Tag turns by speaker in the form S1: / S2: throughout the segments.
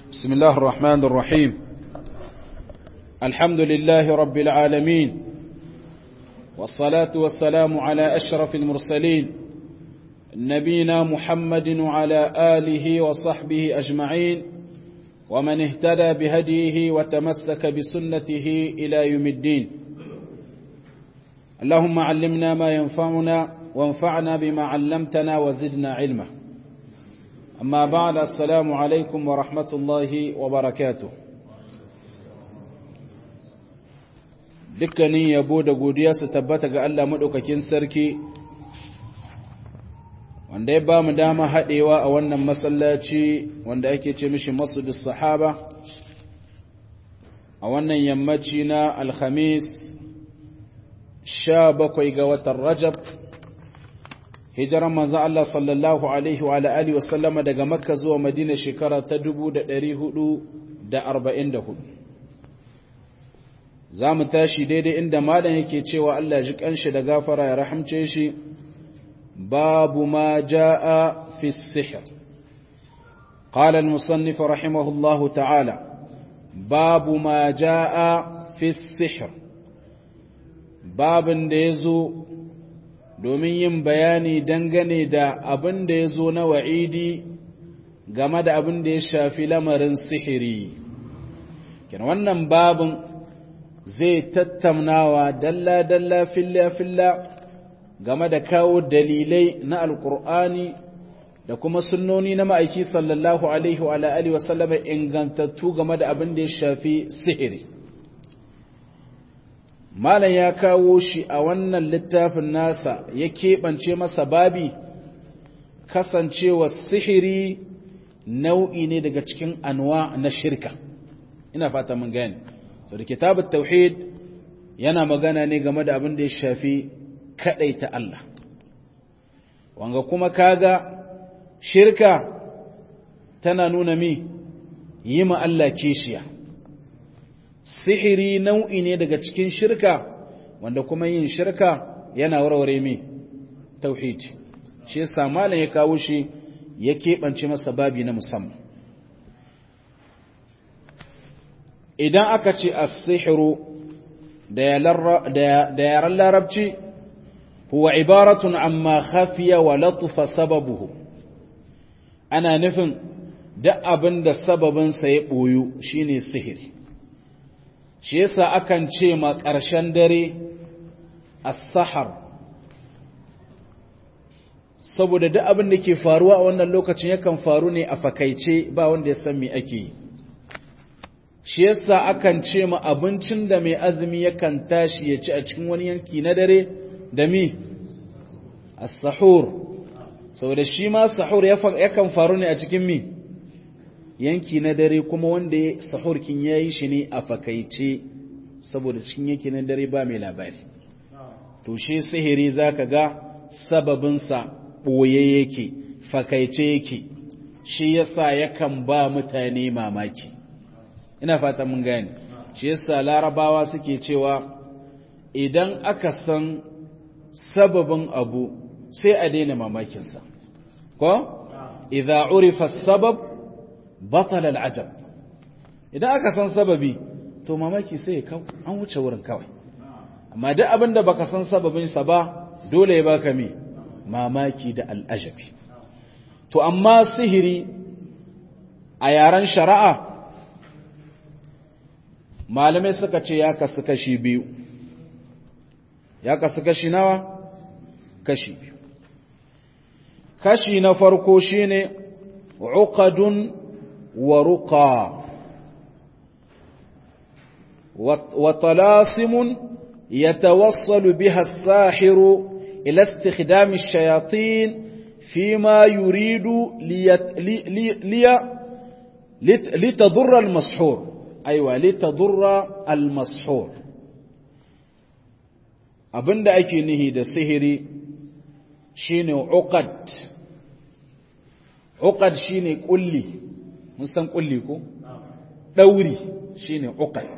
S1: بسم الله الرحمن الرحيم الحمد لله رب العالمين والصلاة والسلام على أشرف المرسلين نبينا محمد وعلى آله وصحبه أجمعين ومن اهتدى بهديه وتمسك بسنته إلى يوم الدين اللهم علمنا ما ينفعنا وانفعنا بما علمتنا وزدنا علما أما بعد السلام عليكم ورحمة الله وبركاته dukkanin yabo da godiya su tabbata ga Allah maɗaukakin sarki wanda ya ba mu dama haɗewa a wannan masallaci wanda ake ce mishi masudus sahaba a wannan yammaci na alhamis sha bakwai ga watan rajab hijiran manzan Allah sallallahu alaihi wa alihi wasallama daga makka zuwa madina shekara ta 444 za mu tashi daidai inda malam yake cewa Allah ji kanshi da gafara ya rahamce shi babu ma jaa fi sihr قال المصنف رحمه الله تعالى باب ما جاء في السحر باب da yazo domin yin bayani dangane da abin da yazo na wa'idi game da abin da ya shafi lamarin sihiri kin wannan babin zai tattaunawa dalla-dalla filla-filla game da kawo dalilai na alkur'ani da kuma sunnoni na ma'aiki sallallahu alaihi wa alihi wa sallama ingantattu game da abin da ya shafi sihiri malam ya kawo shi a wannan littafin nasa ya keɓance masa babi kasancewa sihiri nau'i ne daga cikin anwa na shirka ina fata mun gani so da kitabut tauhid yana magana ne game da abin da ya shafi ta Allah wanga kuma kaga shirka tana nuna mi yi ma Allah kishiya sihiri nau'i ne daga cikin shirka wanda kuma yin shirka yana warware mi tauhid shi yasa malam ya kawo shi ya keɓance masa babi na musamman idan aka ce as-sihru da yaran larabci huwa ibaratun amma khafiya wa latufa sababuhu ana nufin duk abin da sababinsa ya ɓoyu shine sihiri shi yasa akan ce ma ƙarshen dare as-sahar saboda duk abin da ke faruwa a wannan lokacin yakan faru ne a fakaice ba wanda ya san me ake yi shi yasa akan ce ma abincin da mai azumi yakan tashi ya ci a cikin wani yanki na dare da mi as-sahur saboda shi ma sahur yakan faru ne a cikin mi yanki na dare kuma wanda ya sahur kin yayi shi ne a fakaice saboda cikin yanki na dare ba mai labari to shi sihiri zaka ga sababin sa boye yake fakaice yake shi yasa yakan ba mutane mamaki ina fata mun gane shi yasa larabawa suke cewa idan aka san sababin abu sai a daina mamakinsa ko idza urifa sabab batala al'ajab idan aka san sababi to mamaki sai ya kau an wuce wurin kawai amma duk abin da baka san sababin sa ba dole ya baka me mamaki da al'ajabi to amma sihiri a yaren shari'a malamai suka ce ya kasu kashi biyu ya kasu kashi nawa kashi biyu kashi na farko shine uqadun wa ruqa wa talasimun yatawassalu biha as-sahiru ila istikhdam ash-shayatin fima yuridu litadurra al-mashhur aiwa litadurra al-mashhur abinda ake nihi da sihiri shine uqad uqad shine kulli mun san kulli ko dauri shine uqad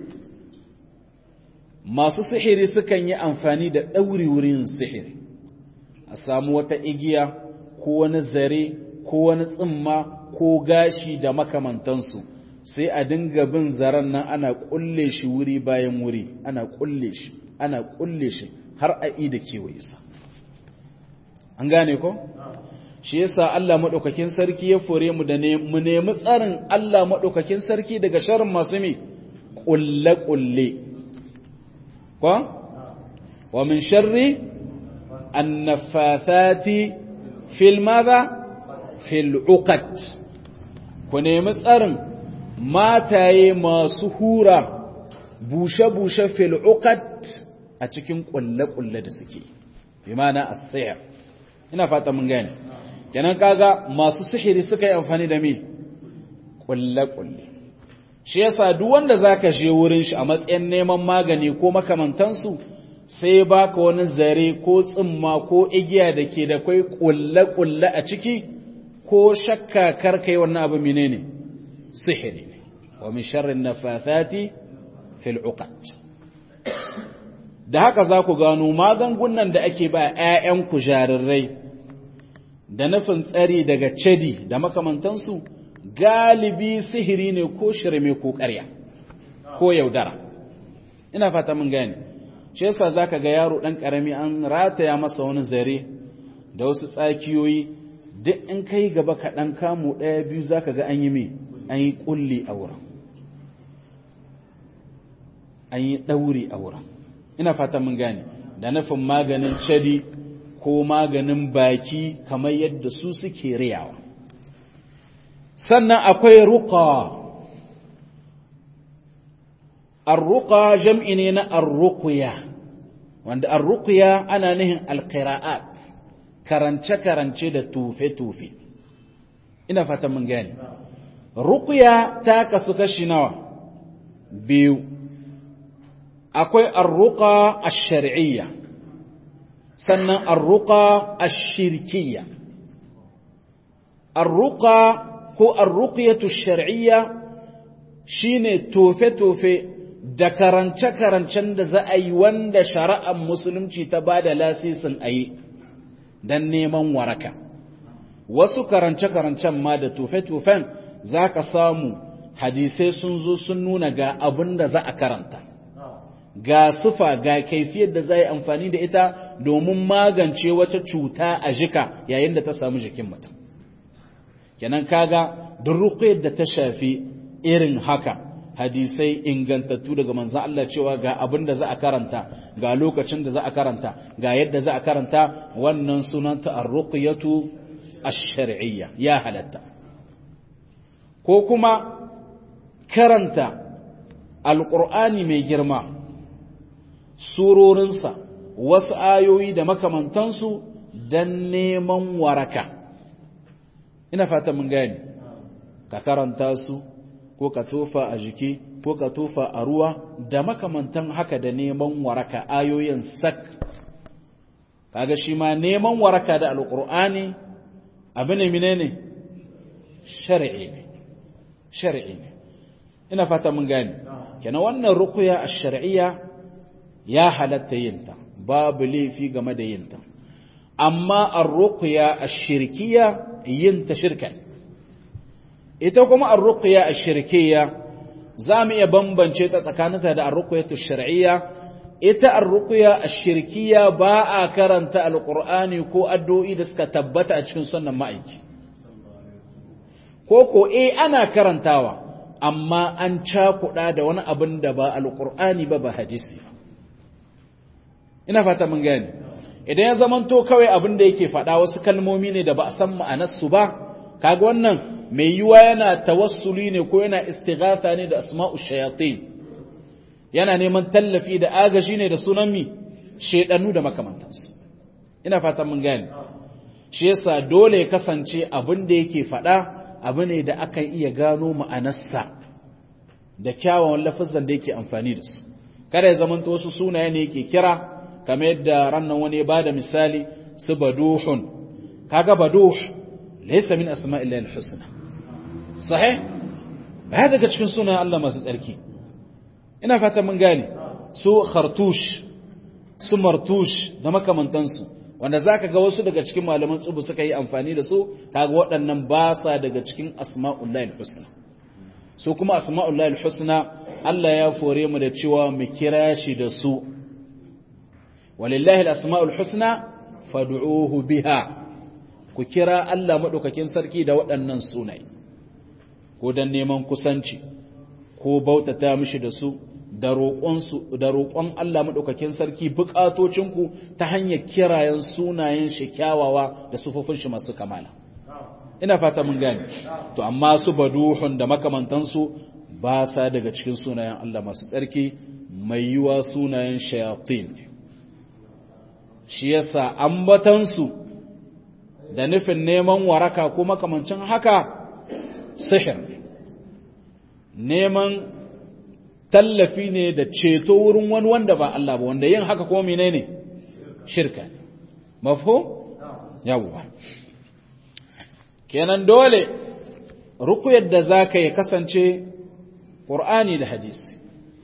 S1: masu sihiri sukan yi amfani da dauri wurin sihiri a samu wata igiya ko wani zare ko wani tsimma ko gashi da makamantansu sai a dinga bin zaren nan ana kulle shi wuri bayan wuri ana kulle shi ana kulle shi har a ida kewaye sa an gane ko shi yasa Allah madaukakin sarki ya fore mu da mu nemi tsarin Allah madaukakin sarki daga sharrin masu mi kulle kulle ko wa min sharri annafathati fil madha fil uqad ku nemi tsarin mataye masu hura bushe-bushe fil uqad a cikin kulle-kulle da suke bi mana as-sihr ina fata mun gane kenan kaga masu sihiri suka yi amfani da me kulle-kulle shi yasa duk wanda zaka je wurin shi a matsayin neman magani ko makamantansu sai baka wani zare ko tsimma ko igiya da ke da kai kulle-kulle a ciki ko shakka karkai wannan abu menene sihiri ne wa min sharrin nafathati fil uqad da haka za ku gano magungunan da ake ba 'ya'yanku jarirai da nufin tsari daga cedi da makamantansu galibi sihiri ne ko shirme ko ƙarya ko yaudara ina fata mun gane shi yasa zaka ga yaro dan karami an rataya masa wani zare da wasu tsakiyoyi duk in kai gaba kaɗan kamu ɗaya biyu zaka ga an yi me an yi ƙulli a wurin an yi ɗauri a wurin ina fata mun gane da nufin maganin cadi ko maganin baki kamar yadda su suke riyawa sannan akwai ruqa arruqa jam'i ne na arruqya wanda arruqya ana nihin alqira'at karance karance da tufe tufe ina fata mun gane ruqya ta kasu kashi nawa biyu akwai arruqa ash-shar'iyya sannan arruqa ash-shirkiyya arruqa ko arruqyatu ash-shar'iyya shine tofe-tofe da karance-karancen da za a yi wanda shari'ar musulunci ta ba da lasisin a yi don neman waraka wasu karance-karancen ma da tofe-tofen za ka samu hadisai sun zo sun nuna ga abin da za a karanta ga sufa ga kaifiyar da za a yi amfani da ita domin magance wata cuta a jika yayin da ta samu jikin mutum kenan kaga duk da ta shafi irin haka hadisai ingantattu daga manzan Allah cewa ga abin da za a karanta ga lokacin da za a karanta ga yadda za a karanta wannan sunanta ar-ruqyatu ash-shar'iyya ya halatta ko kuma karanta alqur'ani mai girma surorinsa wasu ayoyi da makamantansu dan neman waraka ina fata mun gani ka karanta su ko ka tofa a jiki ko ka tofa a ruwa da makamantan haka da neman waraka ayoyin sak kaga shi ma neman waraka da alqur'ani abu ne menene shar'i ne shar'i ne ina fata mun gane kenan wannan ruqya ash-shar'iyya ya halatta yinta babu laifi game da yinta amma ar-ruqya ash-shirkiyya yinta shirka ne ita kuma ar-ruqya ash-shirkiyya zamu iya bambance ta tsakaninta da ar-ruqyatu ash-shar'iyya ita ar-ruqya ash-shirkiyya ba a karanta al-qur'ani ko addu'o'i da suka tabbata a cikin sunnan ma'aiki ko ko eh ana karantawa amma an cakuɗa da wani abin da ba al-qur'ani ba ba hadisi ina fata mun gane idan ya zamanto kawai abin da yake faɗa wasu kalmomi ne da ba a san ma'anarsu ba kaga wannan mai yiwa yana tawassuli ne ko yana istighatha ne da asma'u shayatin yana neman tallafi da agaji ne da sunan mi shedanu da makamantansu ina fatan mun gane shi yasa dole ya kasance abin da yake faɗa abu ne da aka iya gano ma'anarsa da kyawawan lafazan da yake amfani da su kada ya zamanta wasu sunaye ne yake kira kamar yadda rannan wani ya bada misali su baduhun kaga baduh laysa min asma'illahi al-husna sahih ba daga cikin sunan Allah masu tsarki ina fata mun gane su khartush su martush da makamantansu wanda zaka ga wasu daga cikin malaman tsubu suka yi amfani da su kaga waɗannan ba sa daga cikin asma'ullahi husna su kuma asma'ullahi husna Allah ya fore mu da cewa mu kira shi da su walillahi al-asma'ul husna fad'uhu biha ku kira Allah madaukakin sarki da waɗannan sunaye ko dan neman kusanci ko bautata mishi da su da roƙonsu da roƙon Allah madaukakin sarki buƙatocinku ta hanyar kirayen sunayen shi kyawawa da sufofin shi masu kamala ina fata mun gane to amma su baduhun da makamantansu ba sa daga cikin sunayen Allah masu tsarki mai yiwa sunayen shayatin shi yasa ambatansu da nufin neman waraka ko makamancin haka sihir neman tallafi ne da ceto wurin wani wanda ba Allah ba wanda yin haka kuma menene shirka ne mafhum yawwa kenan dole rukuyar da zaka yi kasance Qur'ani da hadisi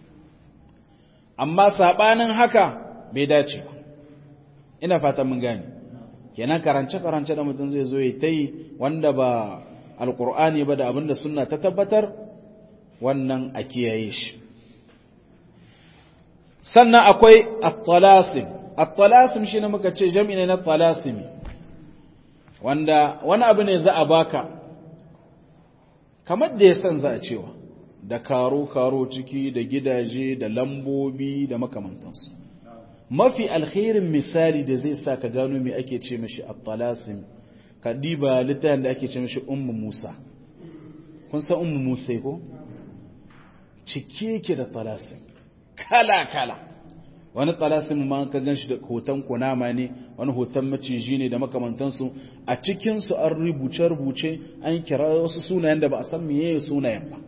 S1: amma sabanin haka bai dace ba ina fata mun gane kenan karance-karance da mutum zai zo ya ta yi wanda ba alkur'ani ba da abinda suna ta tabbatar wannan a kiyaye shi sannan akwai at-talasim at-talasim shi ne muka ce jami'i ne na talasimi wanda wani abu ne za a baka kamar da ya san za a cewa da karo-karo ciki da gidaje da lambobi da makamantansu mafi alkhairin misali da zai sa ka gano me ake ce mashi at-talasim ka diba littafin da ake ce mashi ummu Musa kun san ummu Musa ko cike yake da talasim kala kala wani talasim ma ka ganshi da hoton kunama ne wani hoton maciji ne da makamantansu a cikin su an rubuce rubuce an kira wasu sunayen da ba a san meye sunayen ba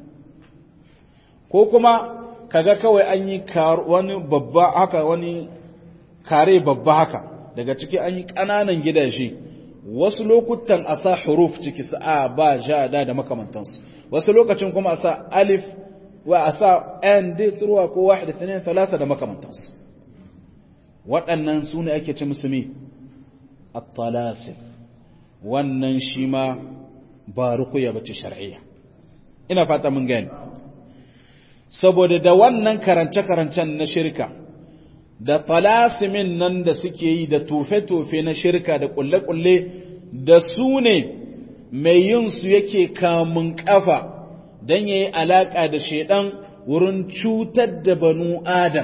S1: ko kuma kaga kawai an yi wani babba haka wani kare babba haka daga ciki an yi ƙananan gidaje wasu lokutan a sa huruf ciki su a ba ja da da makamantansu wasu lokacin kuma a sa alif wa a sa n d turwa ko wahida tsanin talasa da makamantansu waɗannan su ne ake ci musulmi at-talasim wannan shi ma ba rukuya bace shar'iyya ina fata mun gani saboda da wannan karance-karancen na shirka da talasimin nan da suke yi da tofe-tofe na shirka da kulle-kulle da su ne mai yin su yake kamun kafa don ya yi alaƙa da shaidan wurin cutar da banu adam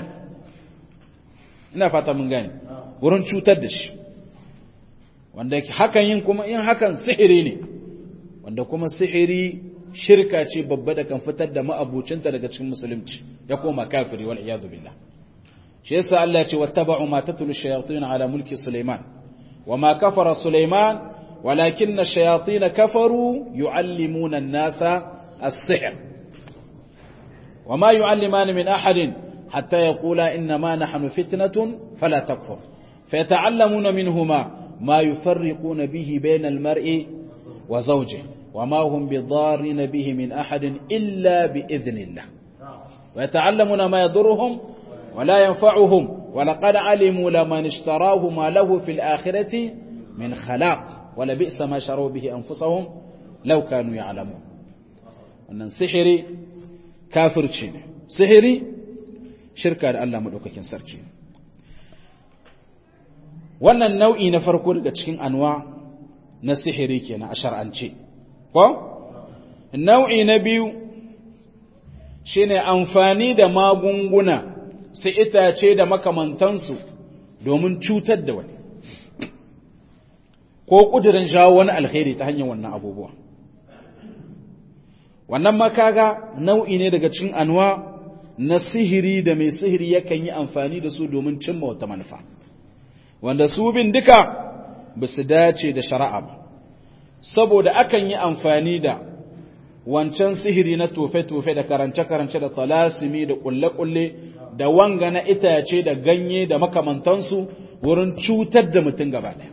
S1: ina fata mun gani wurin cutar da shi wanda hakan yin kuma in hakan sihiri ne wanda kuma sihiri shirka ce babba da kan fitar da ma'abucinta daga cikin musulunci ya koma kafiri wal iyadu billah shi yasa Allah ya ce wattaba'u ma tatlu shayatin ala mulki Sulaiman wama kafara Sulaiman walakinna shayatin kafaru yuallimuna an-nasa as-sihr wama yuallimani min ahadin hatta yaqula inna ma nahnu fitnatun fala takfur fayata'allamuna minhuma ma yufarriquna bihi bayna al-mar'i wa zawjihi وما هم بضارين به من أحد إلا بإذن الله ويتعلمون ما يضرهم ولا ينفعهم ولقد علموا لمن اشتراه ما له في الآخرة من خلاق ولبئس ما شروا به أنفسهم لو كانوا يعلمون أن سحري كافر تشيني سحري شركة الله مدوككين سركي wannan nau'i na farko daga cikin anwa na sihiri kenan a shar'ance ko nau'i na biyu shine amfani da magunguna su itace da makamantansu domin cutar da wani ko kudirin jawo wani alkhairi ta hanyar wannan abubuwa wannan makaga nau'i ne daga cikin anwa na sihiri da mai sihiri yakan yi amfani da su domin cimma wata manufa wanda su bin duka ba su dace da shari'a ba saboda akan yi amfani da wancan sihiri na tofe-tofe da karance-karance da talasimi da kulle-kulle da wanga na itace da ganye da makamantansu wurin cutar da mutum gaba ɗaya.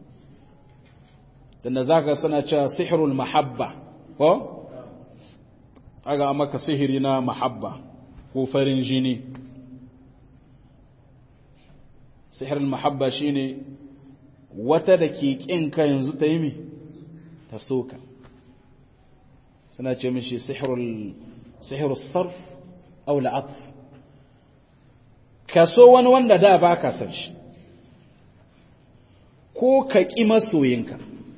S1: Tunda za ka sana cewa sihirul mahabba, ko? Aga maka sihiri na mahabba ko farin jini. Sihirul mahabba shine wata da ke ƙinka yanzu ta yi mi ta soka suna ce mishi sihirul sarf au la'atf ka so wani wanda da ba ka san shi ko ka ƙi masoyinka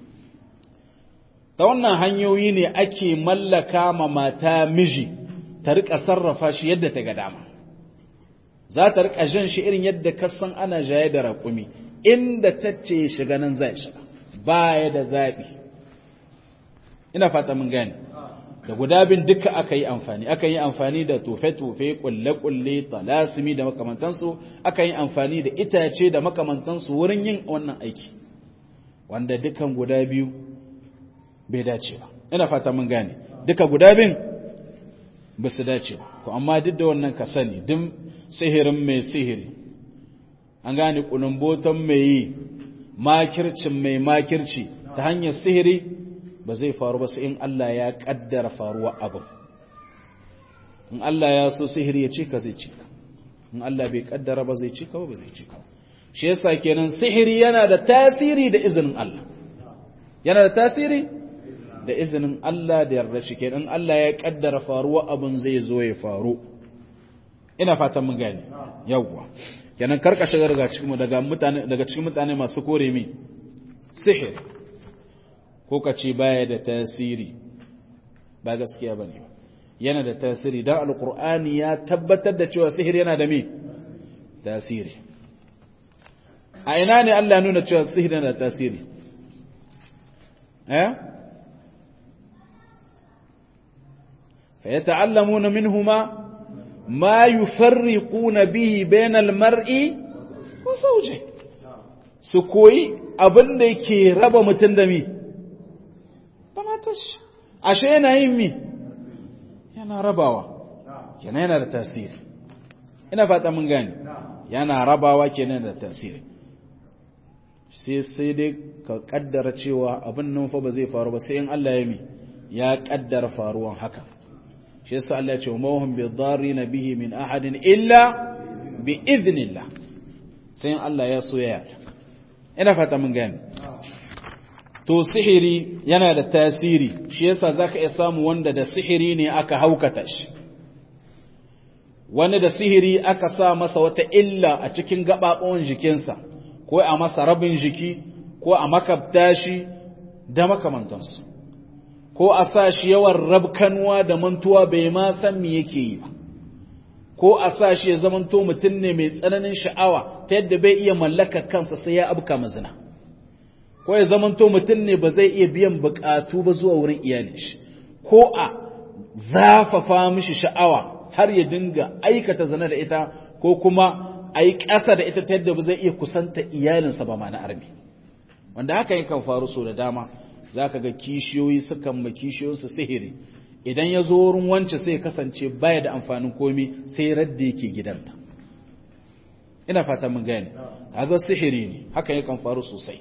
S1: ta wannan hanyoyi ne ake mallaka ma mata miji ta riƙa sarrafa shi yadda ta ga dama za ta riƙa jan shi irin yadda kasan ana jaye da raƙumi inda ta ce shiga nan zai shiga baya da zaɓi ina fata mun gane da guda bin duka aka yi amfani aka yi amfani da tufe-tufe kulle-kulle talasimi da makamantansu aka yi amfani da itace da makamantansu wurin yin wannan aiki wanda dukan guda biyu bai dace ba ina fata mun gane duka guda bin ba su dace ba to amma duk da wannan ka sani duk sihirin mai sihiri an gane kulumbotan mai yi makircin mai makirci ta hanyar sihiri ba zai faru ba sai in Allah ya kaddara faruwa abin in Allah ya so sihiri ya cika zai cika in Allah bai kaddara ba zai cika ba zai cika shi yasa kenan sihiri yana da tasiri da izinin Allah yana da tasiri da izinin Allah da yarda shi kenan Allah ya kaddara faruwa abin zai zo ya faru ina fatan mun gane yawwa kenan karka shiga daga cikin daga mutane daga cikin mutane masu kore mi sihir ko ka ce baya da tasiri ba gaskiya bane yana da tasiri dan alqur'ani ya tabbatar da cewa sihir yana da mi tasiri a ina ne Allah ya nuna cewa sihir yana da tasiri eh فيتعلمون منهما ما يفرقون به بين المرء وزوجه su koyi abin da ke raba mutum da mi da matashi ashe yana yin mi yana rabawa kenan yana da tasiri ina fata mun gani yana rabawa kenan da tasiri sai sai dai ka kaddara cewa abin nan fa ba zai faru ba sai in Allah ya mi ya kaddara faruwan haka shi yasa Allah ya ce ma hum bi dharina bihi min ahadin illa bi idhnillah sai Allah ya so ya ina fata mun gani to sihiri yana da tasiri shi yasa zaka iya samu wanda da sihiri ne aka haukata shi wani da sihiri aka sa masa wata illa a cikin gabaɓon jikinsa ko a masa rabin jiki ko a makabta shi da makamantansu ko a sa shi yawan rabkanwa da mantuwa bai ma san me yake yi ba ko a sa shi ya zamanto mutum ne mai tsananin sha'awa ta yadda bai iya mallaka kansa sai ya abuka mazina ko ya zamanto mutum ne ba zai iya biyan bukatu ba zuwa wurin iyalin shi ko a zafafa mishi sha'awa har ya dinga aikata zina da ita ko kuma a yi ƙasa da ita ta yadda ba zai iya kusanta iyalinsa ba ma na armi wanda haka yakan faru so da dama za ka ga kishiyoyi sukan ma kishiyoyinsu sihiri idan ya zo wurin wance sai kasance baya da amfanin komi sai radda yake gidanta ina fata mun gane kaga sihiri ne haka yakan faru sosai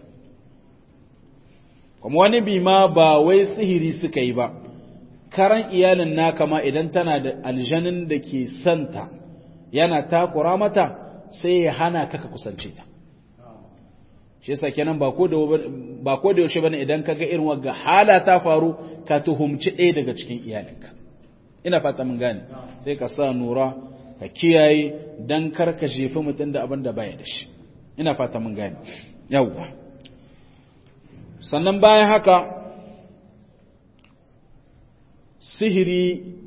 S1: kuma wani bi ma ba wai sihiri suka yi ba karan iyalin naka ma idan tana da aljanin da ke santa yana takura mata sai ya hana ka ka kusance ta shi yasa kenan ba ko da ba ko da yaushe bane idan kaga irin wagga hala ta faru ka tuhumci ɗaya daga cikin iyalinka ina fata mun gane sai ka sa nura ka kiyaye dan kar ka jefi mutum da abin da baya da shi ina fata mun gane yawwa sannan bayan haka sihiri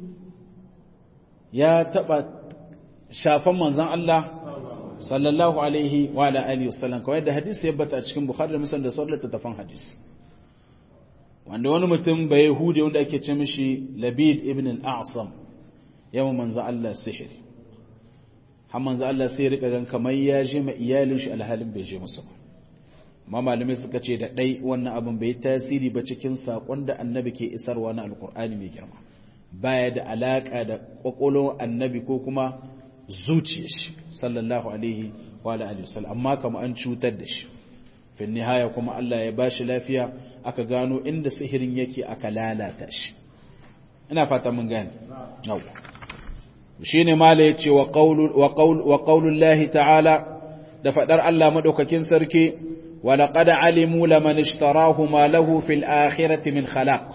S1: ya taba shafan manzon Allah sallallahu alaihi wa ala alihi wasallam kawai da hadisi ya bata a cikin bukhari da muslim da sauran littattafan hadisi wanda wani mutum bai yahudi wanda ake ce mishi labid ibn al-a'sam yawa manzo Allah sihiri har manzo Allah sai rika gan kamar ya je ma iyalin shi alhalin bai je musu ba amma malamai suka ce da dai wannan abin bai tasiri ba cikin sakon da annabi ke isarwa na alkur'ani mai girma baya da alaka da kwakwalwar annabi ko kuma zuciyar shi sallallahu alaihi wa alihi wasallam amma kama an cutar da shi fi nihaya kuma Allah ya bashi lafiya aka gano inda sihirin yake aka lalata shi ina fata mun gane yawa shine mala yace wa qawlu wa qawlu wa qawlullahi ta'ala da fadar Allah madaukakin sarki ولقد علموا لمن اشتراه ما له في الآخرة من خلاق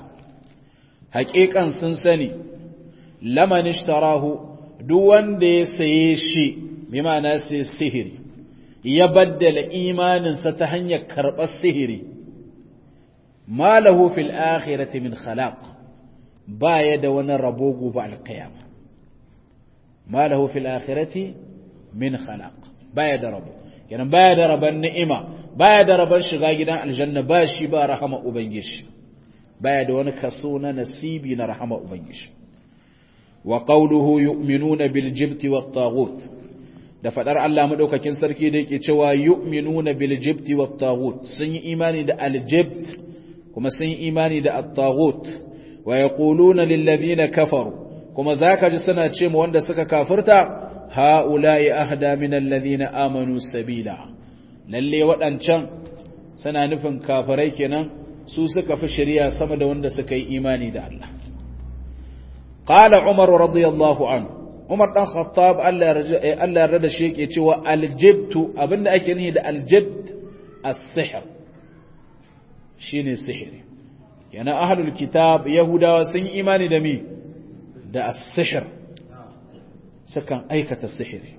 S1: حقيقة سنسني لمن اشتراه دوان دي سيشي بما ناسي السهر يبدل إيمان ستهن يكرب السهر ما له في الآخرة من خلاق بايد ونربوه بعد القيامة ما له في الآخرة من خلاق بايد ربوه yana baya da rabon ni'ima baya da rabon shiga gidan aljanna ba shi ba rahama ubangiji baya da wani kaso na nasibi na rahama ubangiji wa qawluhu yu'minuna bil jibti wat taghut da fadar Allah madaukakin sarki da yake cewa yu'minuna bil jibti wat taghut sun yi imani da al jibt kuma sun yi imani da at taghut wa yaquluna lil ladina kafaru kuma zaka ji suna ce mu wanda suka kafirta ha'ula'i ahda min alladhina amanu sabila lalle waɗancan suna nufin kafirai kenan su suka fi shari'a sama da wanda suka yi imani da Allah qala umar radiyallahu anhu umar dan khattab Allah ya rada shi yake cewa aljibtu abinda ake nihi da aljibt as-sihr shine sihiri yana ahlul kitab yahudawa sun yi imani da mi da as-sihr sukan aikata sihiri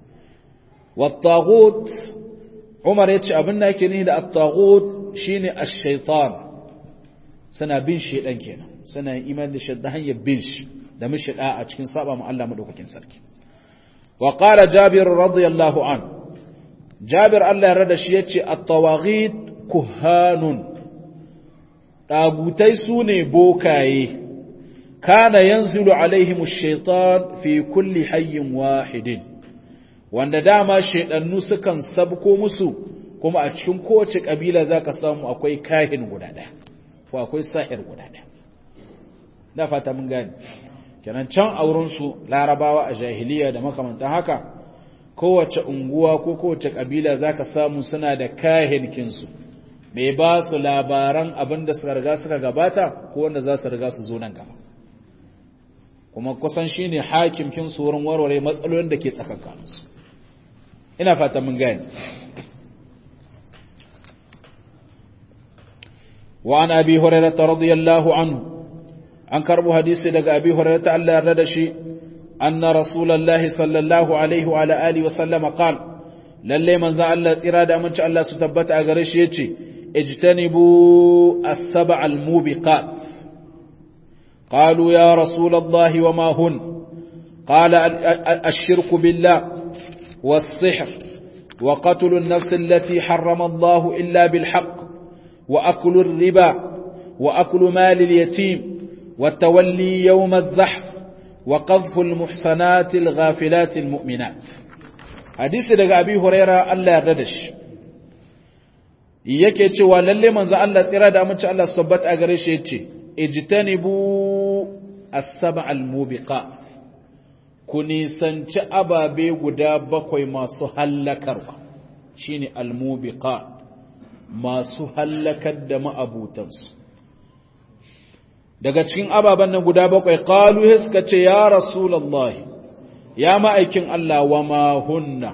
S1: wattaghut umar yace abin da yake ni da attaghut shine ash-shaytan suna bin shedan kenan suna yin imani da shedda hanyar bin shi da mishi da a cikin saba mu Allah madaukakin sarki wa qala jabir radiyallahu an jabir Allah ya rada shi yace at-tawaghit kuhanun dagutai sune bokaye kana yanzilu alaihim ash-shaytan fi kulli hayyin wahidin wanda dama shedannu sukan sabko musu kuma a cikin kowace kabila zaka samu akwai kahin guda daya ko akwai sahir guda daya da fata mun gane kenan can auren su larabawa a jahiliya da makamantan haka kowace unguwa ko kowace kabila zaka samu suna da kahin kinsu mai ba su labaran abinda suka riga suka gabata ko wanda za su riga su zo nan gaba kuma kusan shi ne hakimkin wurin warware matsalolin da ke tsakankaninsu ina fata mun gani wa an abi hurairata radiyallahu anhu an karbo hadisi daga abi hurairata Allah yarda da shi anna rasulullahi sallallahu alaihi wa alihi wa sallama qala lalle manzo Allah tsira da aminci Allah su tabbata a gare shi yace ijtanibu as-sab'a al-mubiqat قالوا يا رسول الله وما هن قال الشرك بالله والسحر وقتل النفس التي حرم الله إلا بالحق وأكل الربا وأكل مال اليتيم والتولي يوم الزحف وقذف المحسنات الغافلات المؤمنات حديث daga Abi Huraira Allah ya rada shi yake cewa lalle manzo Allah tsira da amince Allah su tabbata a gare shi yace ijtanibu as-sab'a al-mubiqat ku nisanci ababe guda bakwai masu hallakarwa shine al-mubiqat masu hallakar da ma'abutansu daga cikin ababen nan guda bakwai qalu suka ce ya rasulullahi ya ma'aikin Allah wa ma hunna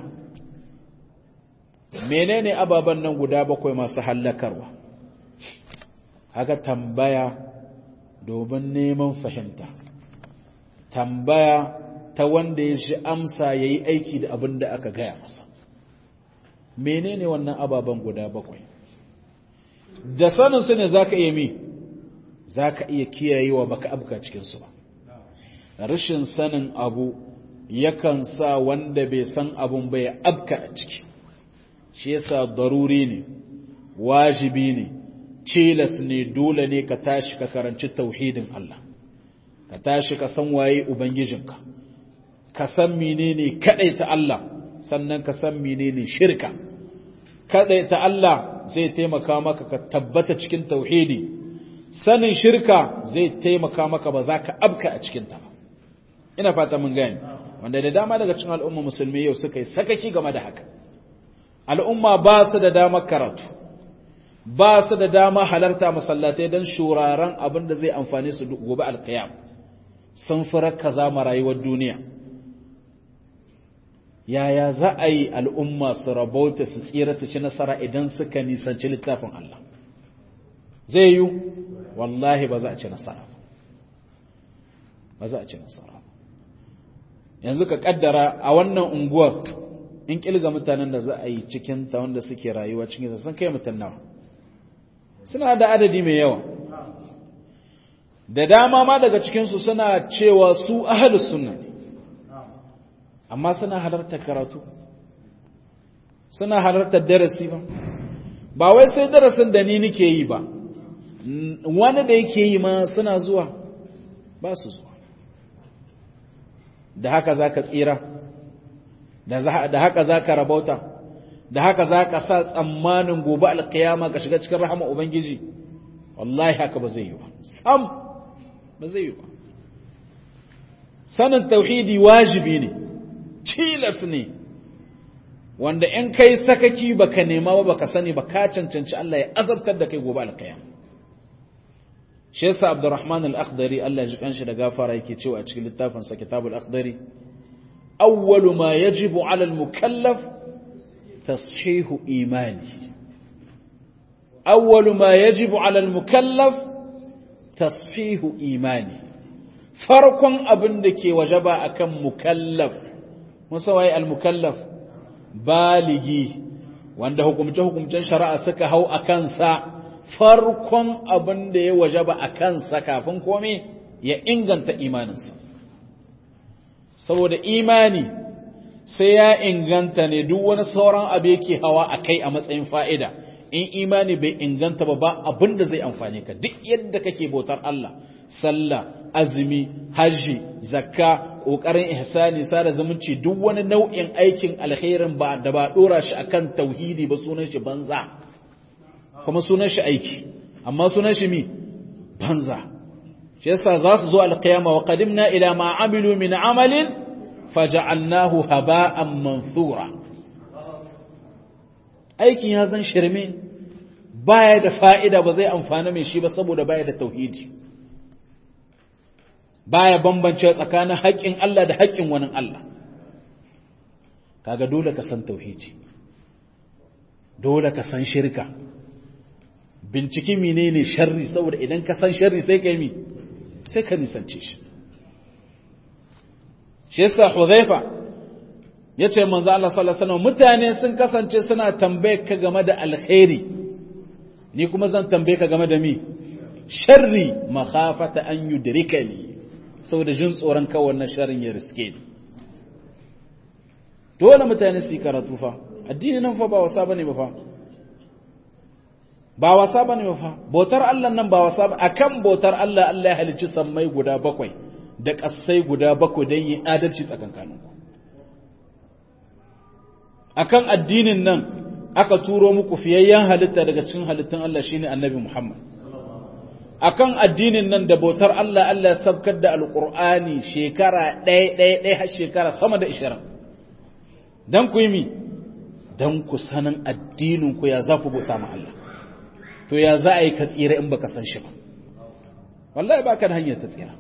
S1: menene ababen nan guda bakwai masu hallakarwa haka tambaya domin neman fahimta tambaya ta wanda ya shi amsa ya yi aiki da abin da aka gaya masa menene wannan ababen guda bakwai da saninsu ne za ka iya mi za ka iya kiyayewa baka abuka cikinsu ba rashin sanin abu yakan sa wanda bai san abun bai abka a ciki shi yasa daruri ne wajibi ne cilas ne dole ne ka tashi ka karanci tauhidin Allah ka tashi ka san waye ubangijinka ka san menene ta Allah sannan ka san menene shirka ta Allah zai taimaka maka ka tabbata cikin tauhidi sanin shirka zai taimaka maka ba za ka abka a cikin ta ba ina fata mun gani wanda da dama daga cikin al'umma musulmi yau suka yi sakaki game da haka al'umma ba su da damar karatu ba su da dama halarta masallatai don shuraren abin da zai amfani su gobe alkiyam sun fi rakaza ma rayuwar duniya yaya za a yi al'umma su rabauta su tsira su ci nasara idan suka nisanci littafin Allah zai yi wallahi ba za a ci nasara ba za a ci nasara yanzu ka kaddara a wannan unguwar in kilga mutanen da za a yi cikin ta wanda suke rayuwa cikin ta sun kai mutum nawa suna da adadi mai yawa da dama ma daga cikinsu suna cewa su ahalus sunna ne amma suna halartar karatu suna halartar darasi ba ba wai sai darasin da ni nake yi ba wani da yake yi ma suna zuwa ba su zuwa da haka za ka tsira da haka za ka rabauta da haka za ka sa tsammanin gobe alkiyama ka shiga cikin rahama ubangiji wallahi haka ba zai yi ba sam ba zai yi ba sanin tauhidi wajibi ne tilas ne wanda in kai sakaki baka nema ba baka sani ba ka cancanci Allah ya azabtar da kai gobe alkiyama shi yasa Abdurrahman al-Akhdari Allah ya ji kanshi da gafara yake cewa a cikin littafin sa Kitabul Akhdari awwalu ma yajibu 'ala al-mukallaf tashihu imani awwalu ma yajibu 'ala al-mukallaf tashihu imani farkon abin da ke wajaba akan mukallaf musa waye al-mukallaf baligi wanda hukumce hukumcen shari'a suka hau akan sa farkon abin da ya wajaba a kansa kafin kome ya inganta imaninsa saboda imani sai ya inganta ne duk wani sauran abu yake hawa a kai a matsayin fa'ida in imani bai inganta ba ba abin da zai amfane ka duk yadda kake bautar Allah sallah azumi hajji zakka ƙoƙarin ihsani sada zumunci duk wani nau'in aikin alkhairin ba da ba ɗora shi akan tauhidi ba sunan shi banza kuma sunan shi aiki amma sunan shi mi banza shi yasa za su zo alqiyama wa qadimna ila ma amilu min amalin faja'alnahu haba'an manthura aikin ya zan shirme baya da fa'ida ba zai amfana mai shi ba saboda baya da tauhidi baya bambance tsakanin haƙƙin Allah da haƙƙin wani Allah kaga dole ka san tauhidi dole ka san shirka binciki menene sharri saboda idan ka san sharri sai ka yi mi sai ka nisance shi shi yasa Hudhaifa yace manzo Allah sallallahu alaihi wasallam mutane sun kasance suna tambaye ka game da alkhairi ni kuma zan tambaye ka game da mi sharri makhafata an yudrikani saboda jin tsoron kawai wannan sharrin ya riske ni dole mutane su yi karatu fa addini nan fa ba wasa bane ba fa ba wasa ba ne fa bautar Allah nan ba wasa ba akan bautar Allah Allah ya halicci sammai guda bakwai da ƙasai guda bakwai don yin adalci tsakankaninku akan addinin nan aka turo muku fiyayyen halitta daga cikin halittun Allah shine annabi Muhammad akan addinin nan da bautar Allah Allah ya sabkar da alƙur'ani shekara ɗaya ɗaya ɗaya har shekara sama da ishirin don ku yi mi don ku sanin addininku ya za ku bauta ma Allah to ya za a yi ka tsira in baka san shi ba wallahi baka da hanyar ta tsira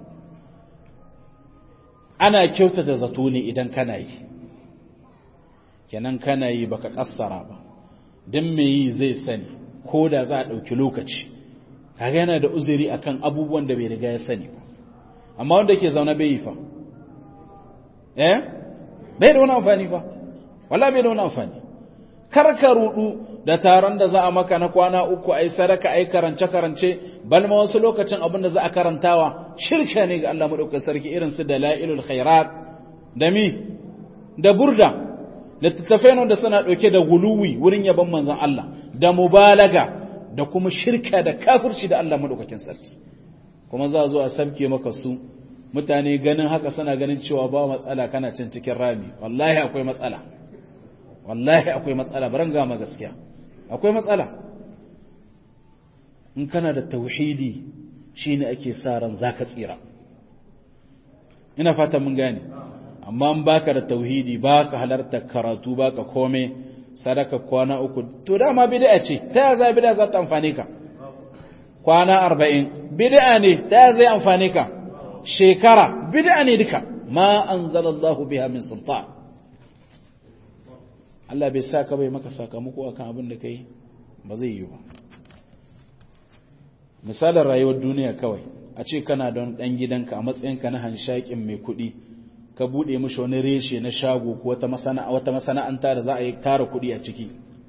S1: ana kyautata zato ne idan kana yi kenan kana yi baka kassara ba don me yi zai sani ko da za a ɗauki lokaci kaga yana da uzuri akan abubuwan da bai riga ya sani ba amma wanda ke zaune bai yi fa eh bai da wani amfani fa wallahi bai da wani amfani karka rudu da taron da za a maka na kwana uku ai sadaka ai karance karance bal ma wasu lokacin abin da za a karantawa shirka ne ga Allah madaukakin sarki irin su dalailul khairat da mi da burda littattafai da suna dauke da guluwi wurin yaban manzon Allah da mubalaga da kuma shirka da kafirci da Allah madaukakin sarki kuma za a zo a sabke maka su mutane ganin haka suna ganin cewa ba matsala kana cin cikin rami wallahi akwai matsala wallahi akwai matsala baran gama gaskiya akwai matsala in kana da tauhidi shine ake sa ran zaka tsira ina fata mun gane amma in baka da tauhidi baka halarta karatu baka kome sadaka kwana uku to dama bid'a ce ta za bid'a za ta amfane ka kwana 40 bid'a ne ta zai amfane ka shekara bid'a ne duka ma anzalallahu biha min sultan Allah bai sa ka bai maka sakamako akan abin da kai ba zai yi ba misalin rayuwar duniya kawai a ce kana don ɗan gidanka a matsayinka na hanshakin mai kuɗi ka buɗe mishi wani reshe na shago ko wata masana'anta da za a yi tara kuɗi a ciki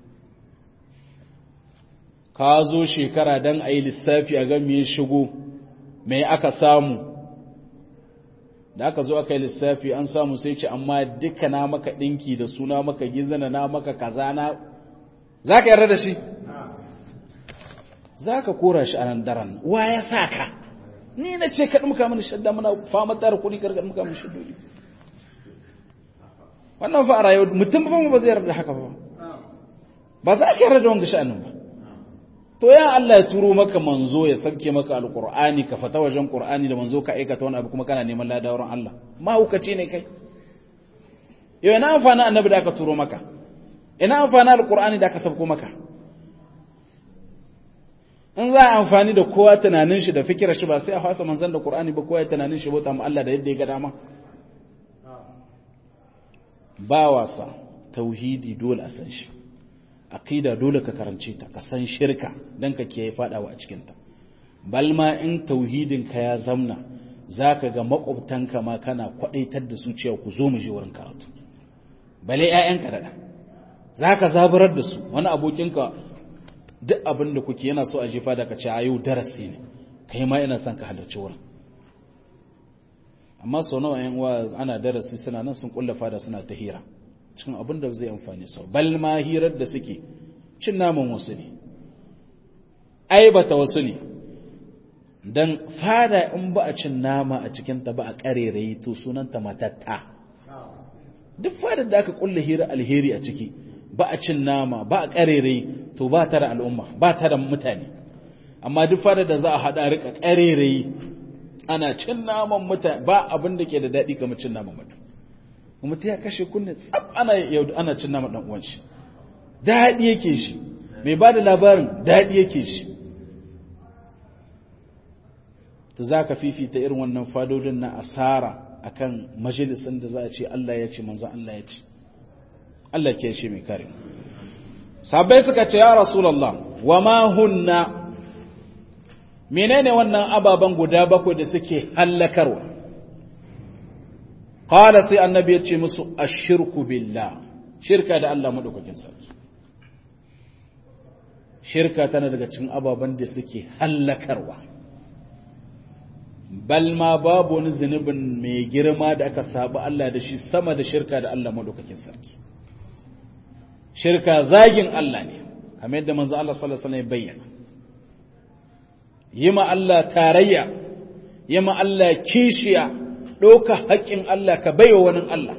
S1: ka zo shekara don a yi lissafi a gan me shigo mai aka samu da aka zo aka yi lissafi an samu sai ce amma duka na maka ɗinki da suna maka gizana na maka kaza na za ka yarda da shi za ka kora shi a nan daren wa ya sa ka ni na ce ka ɗumka mini shadda muna fama tara kuɗi karka ɗumka mini shaddodi wannan fa a rayuwa mutum ba ba zai yarda da haka ba ba za ka yarda da wanga sha'anin ba to ya Allah ya turo maka manzo ya sauke maka alqur'ani ka fata wajen qur'ani da manzo ka aikata wani abu kuma kana neman ladawar Allah ma hukaci ne kai yau ina amfani annabi da aka turo maka ina amfani alqur'ani da aka sauko maka in za a amfani da kowa tunanin shi da fikirar shi ba sai a fasa manzon da qur'ani ba kowa ya tunanin shi bauta mu Allah da yadda ya ga dama ba wasa tauhidi dole a san shi aqida dole ka karance ta ka san shirka dan ka kiyaye fadawa a cikin ta balma in tauhidin ka ya zamna zaka ga makwabtanka ma kana kwadaitar da su cewa ku zo mu je wurin karatu bale ƴaƴanka da zaka zaburar da su wani abokinka duk abin da kuke yana so a jefa da ka ce ayu darasi ne kai ma ina son ka halarci wurin amma sau nawa ƴan uwa ana darasi suna nan sun kullafa da suna ta hira cikin abin da zai amfani sau bal ma hirar da suke cin naman wasu ne aibata wasu ne don fada in ba a cin nama a cikinta ba a ƙarerayi to sunanta matatta duk fadar da aka kulla hira alheri a ciki ba a cin nama ba a ƙarerayi to ba ta da al'umma ba ta da mutane amma duk fadar da za a haɗa rika ƙarerayi ana cin naman mutane ba abin da ke da daɗi kamar cin naman mutane mutum ya kashe kunne tsab ana yau ana cin nama dan uwan shi daɗi yake shi mai ba da labarin daɗi yake shi to za ka fifita irin wannan fadodin na asara akan majalisin da za a ce Allah ya ce manzan Allah ya ce Allah ke shi mai kare sabai suka ce ya rasulallah wa ma hunna menene wannan ababen guda bakwai da suke hallakarwa Kala sai annabi ya ce musu ashirku billah shirka da Allah madaukakin sarki shirka tana daga cikin ababen da suke hallakarwa bal ma babu wani zunubin mai girma da aka sabu Allah da shi sama da shirka da Allah madaukakin sarki shirka zagin Allah ne kamar yadda manzo Allah sallallahu alaihi wasallam ya bayyana yima Allah tarayya yima Allah kishiya ɗauka haƙƙin Allah ka baiwa wani Allah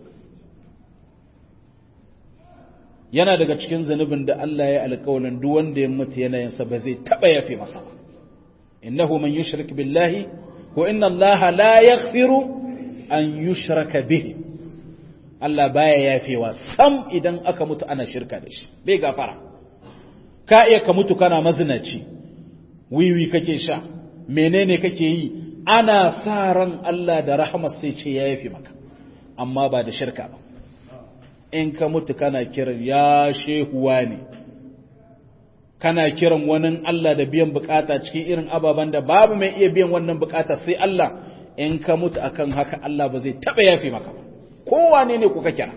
S1: yana daga cikin zanubin da Allah ya alƙawalin duk wanda ya mutu yanayinsa ba zai taɓa yafe masa ba innahu man yushrik billahi ko inna Allah la yaghfiru an yushraka bihi Allah baya yafewa sam idan aka mutu ana shirka da shi bai gafara ka iya ka mutu kana mazinaci wiwi kake sha menene kake yi ana sa ran Allah da rahama sai ce ya yafi maka amma ba da shirka ba in ka mutu kana kiran ya shehuwa ne kana kiran wani Allah da biyan bukata cikin irin ababen da babu mai iya biyan wannan bukata sai Allah in ka mutu akan haka Allah ba zai taba yafi maka ba kowane ne kuka kira